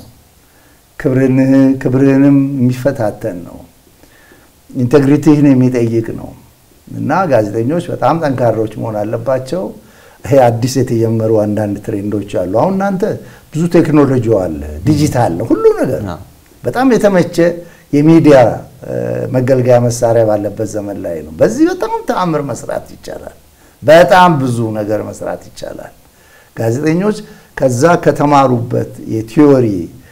ክብርህንም የሚፈታተን ነው። ኢንቴግሪቲህን የሚጠይቅ ነው እና ጋዜጠኞች በጣም ጠንካሮች መሆን አለባቸው። ይሄ አዲስ የተጀመሩ አንዳንድ ትሬንዶች አሉ። አሁን እናንተ ብዙ ቴክኖሎጂ አለ፣ ዲጂታል ነው ሁሉ ነገር በጣም የተመቸ የሚዲያ መገልገያ መሳሪያ ባለበት ዘመን ላይ ነው። በዚህ በጣም ተአምር መስራት ይቻላል። በጣም ብዙ ነገር መስራት ይቻላል። ጋዜጠኞች ከዛ ከተማሩበት የቲዮሪ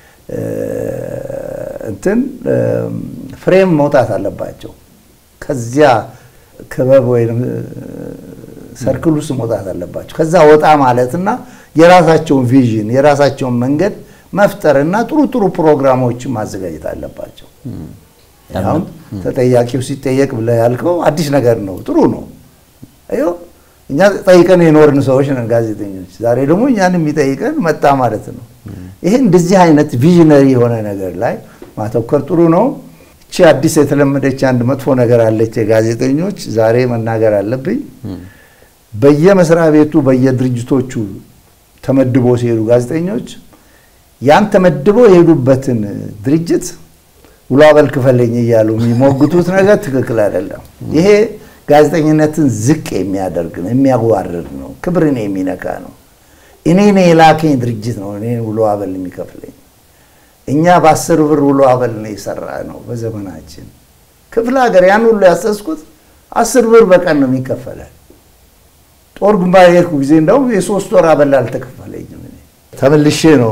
እንትን ፍሬም መውጣት አለባቸው። ከዚያ ክበብ ወይም ሰርክል ውስጥ መውጣት አለባቸው። ከዛ ወጣ ማለትና የራሳቸውን ቪዥን የራሳቸውን መንገድ መፍጠርና ጥሩ ጥሩ ፕሮግራሞችን ማዘጋጀት አለባቸው። አሁን ተጠያቂው ሲጠየቅ ብለህ ያልከው አዲስ ነገር ነው፣ ጥሩ ነው። አየው እኛ ጠይቀን የኖርን ሰዎች ነን ጋዜጠኞች። ዛሬ ደግሞ እኛን የሚጠይቀን መጣ ማለት ነው። ይሄ እንደዚህ አይነት ቪዥነሪ የሆነ ነገር ላይ ማተኮር ጥሩ ነው። እቺ አዲስ የተለመደች አንድ መጥፎ ነገር አለች የጋዜጠኞች ዛሬ መናገር አለብኝ። በየመስሪያ ቤቱ በየድርጅቶቹ ተመድቦ ሲሄዱ ጋዜጠኞች ያን ተመድበው የሄዱበትን ድርጅት ውሎ አበል ክፈለኝ እያሉ የሚሞግቱት ነገር ትክክል አይደለም። ይሄ ጋዜጠኝነትን ዝቅ የሚያደርግ ነው፣ የሚያዋርድ ነው፣ ክብርን የሚነካ ነው። እኔ ነው የላከኝ ድርጅት ነው እኔ ውሎ አበል የሚከፍለኝ። እኛ በአስር ብር ውሎ አበል ነው የሰራ ነው በዘመናችን። ክፍለ ሀገር ያን ሁሉ ያሰስኩት አስር ብር በቀን ነው የሚከፈላል። ጦር ግንባር የሄድኩ ጊዜ እንደውም የሶስት ወር አበል አልተከፈለኝም። ተመልሼ ነው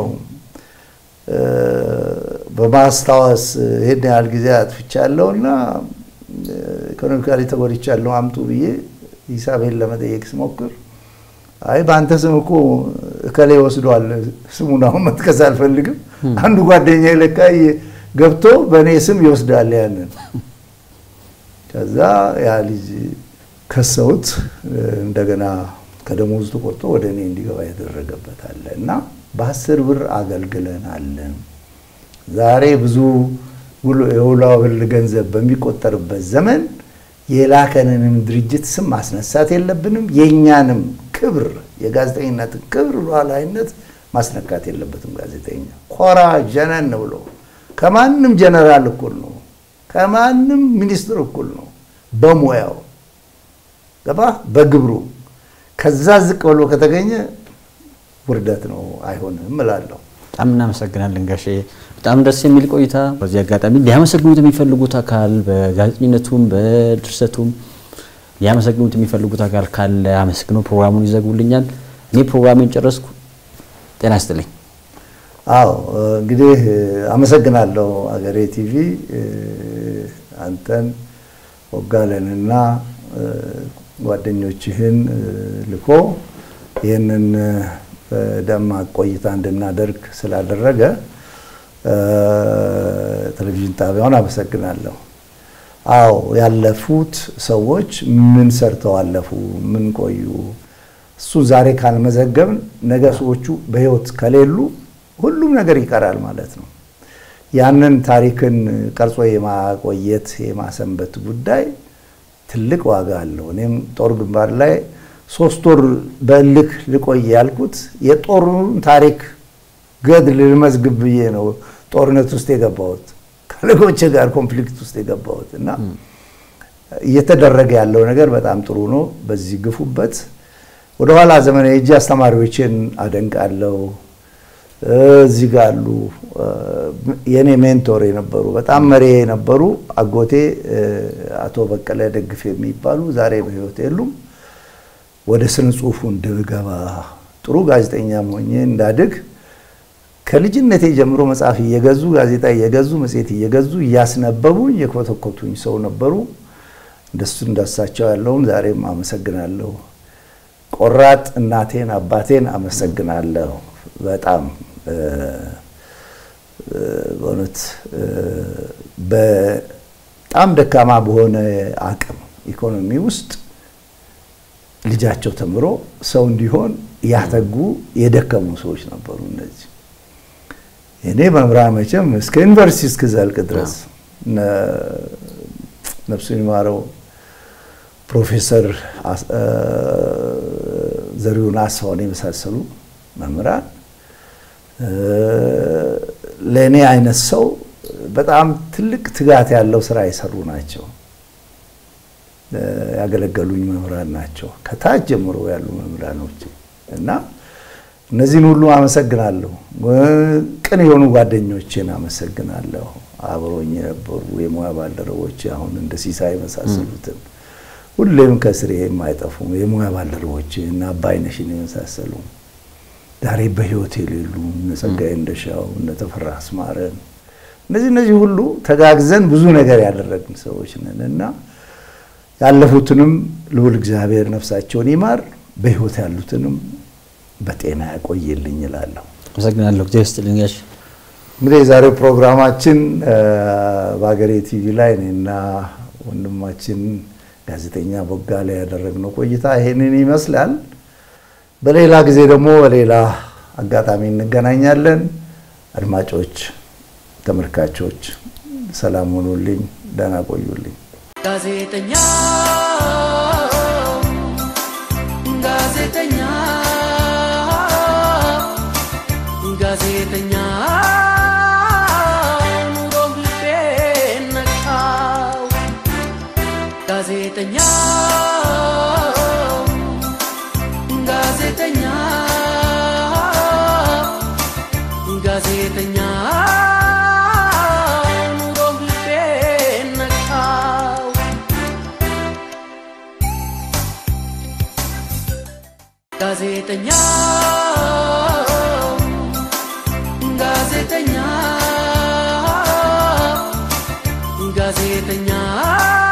በማስታወስ ይሄን ያህል ጊዜ አጥፍቻለሁ እና ኢኮኖሚካሊ ተጎድቻለሁ አምጡ ብዬ ሂሳቤን ለመጠየቅ ስሞክር አይ በአንተ ስም እኮ እከሌ ወስዷል፣ ስሙን አሁን መጥቀስ አልፈልግም። አንዱ ጓደኛ ለካ ገብቶ በእኔ ስም ይወስዳል ያንን። ከዛ ያ ልጅ ከሰውት እንደገና ከደሞዝ ተቆርጦ ወደ እኔ እንዲገባ ያደረገበት አለ እና በአስር ብር አገልግለናል። ዛሬ ብዙ የውሎ አበል ገንዘብ በሚቆጠርበት ዘመን የላከንንም ድርጅት ስም ማስነሳት የለብንም። የእኛንም ክብር የጋዜጠኝነትን ክብር ሉዓላዊነት ማስነካት የለበትም። ጋዜጠኛ ኮራ ጀነን ብሎ ከማንም ጀነራል እኩል ነው፣ ከማንም ሚኒስትር እኩል ነው በሙያው ገባ በግብሩ። ከዛ ዝቅ ብሎ ከተገኘ ውርደት ነው፣ አይሆንም እላለሁ። በጣም እናመሰግናለን ጋሼ። በጣም ደስ የሚል ቆይታ። በዚህ አጋጣሚ ሊያመሰግኑት የሚፈልጉት አካል በጋዜጠኝነቱም በድርሰቱም ሊያመሰግኑት የሚፈልጉት አካል ካለ አመስግኖ ፕሮግራሙን ይዘጉልኛል። እኔ ፕሮግራሜን ጨረስኩ። ጤና ይስጥልኝ። አዎ እንግዲህ አመሰግናለሁ አገሬ ቲቪ አንተን ወጋለንና ጓደኞችህን ልኮ ይህንን በደማቅ ቆይታ እንድናደርግ ስላደረገ ቴሌቪዥን ጣቢያውን አመሰግናለሁ። አዎ ያለፉት ሰዎች ምን ሰርተው አለፉ፣ ምን ቆዩ፣ እሱ ዛሬ ካልመዘገብን ነገ ሰዎቹ በህይወት ከሌሉ ሁሉም ነገር ይቀራል ማለት ነው። ያንን ታሪክን ቀርጾ የማቆየት የማሰንበት ጉዳይ ትልቅ ዋጋ አለው። እኔም ጦር ግንባር ላይ ሶስት ወር በእልክ ልቆይ ያልኩት የጦሩን ታሪክ ገድል ልመዝግብ ብዬ ነው ጦርነት ውስጥ የገባሁት ከልጆቼ ጋር ኮንፍሊክት ውስጥ የገባሁት እና እየተደረገ ያለው ነገር በጣም ጥሩ ነው። በዚህ ግፉበት። ወደኋላ ዘመን የእጅ አስተማሪዎችን አደንቃለሁ። እዚህ ጋር አሉ የኔ ሜንቶር የነበሩ በጣም መሪ የነበሩ አጎቴ አቶ በቀለ ደግፍ የሚባሉ ዛሬ በህይወት የሉም። ወደ ስነ ጽሁፉ እንድገባ ጥሩ ጋዜጠኛ ሆኜ እንዳድግ ከልጅነቴ ጀምሮ መጽሐፍ እየገዙ ጋዜጣ እየገዙ መጽሔት እየገዙ እያስነበቡኝ የኮተኮቱኝ ሰው ነበሩ። እንደሱ እንዳሳቸው ያለውን ዛሬም አመሰግናለሁ። ቆራጥ እናቴን አባቴን አመሰግናለሁ። በጣም በእውነት በጣም ደካማ በሆነ አቅም ኢኮኖሚ ውስጥ ልጃቸው ተምሮ ሰው እንዲሆን ያተጉ የደከሙ ሰዎች ነበሩ። እነዚህ እኔ መምህራን መቼም እስከ ዩኒቨርሲቲ እስክዘልቅ ድረስ ነፍሱን ይማረው ፕሮፌሰር ዘሪሁን አስፋውን የመሳሰሉ መምህራን ለእኔ አይነት ሰው በጣም ትልቅ ትጋት ያለው ስራ የሰሩ ናቸው። ያገለገሉኝ መምህራን ናቸው። ከታች ጀምሮ ያሉ መምህራኖች እና እነዚህን ሁሉ አመሰግናለሁ። ቅን የሆኑ ጓደኞቼን አመሰግናለሁ። አብሮኝ የነበሩ የሙያ ባልደረቦች አሁን እንደ ሲሳይ የመሳሰሉትን ሁሌም ከስሬ የማይጠፉ የሙያ ባልደረቦች እና አባይነሽን የመሳሰሉ ዛሬ በህይወት የሌሉ እነ ጸጋዬ እንደሻው እነ ተፈራ አስማረን እነዚህ እነዚህ ሁሉ ተጋግዘን ብዙ ነገር ያደረግን ሰዎች ነን እና ያለፉትንም ልዑል እግዚአብሔር ነፍሳቸውን ይማር፣ በህይወት ያሉትንም በጤና ያቆይልኝ እላለሁ። አመሰግናለሁ። ጊዜ ይስጥልኝ ጋሽ። እንግዲህ የዛሬው ፕሮግራማችን በሀገሬ ቲቪ ላይ እኔና ወንድማችን ጋዜጠኛ ቦጋለ ያደረግነው ቆይታ ይሄንን ይመስላል። በሌላ ጊዜ ደግሞ በሌላ አጋጣሚ እንገናኛለን። አድማጮች፣ ተመልካቾች ሰላም ሆኑልኝ፣ ደህና ቆዩልኝ። ጋዜጠኛ ጋዜጠኛ ጋዜጠኛ ኑሮ ልቤን ነካው ጋዜጠኛ ጋዜጠኛ ጋዜጠኛ ኑሮ ልቤን ነካው ጋዜጠኛ ጋዜጠኛ ጋዜጠኛ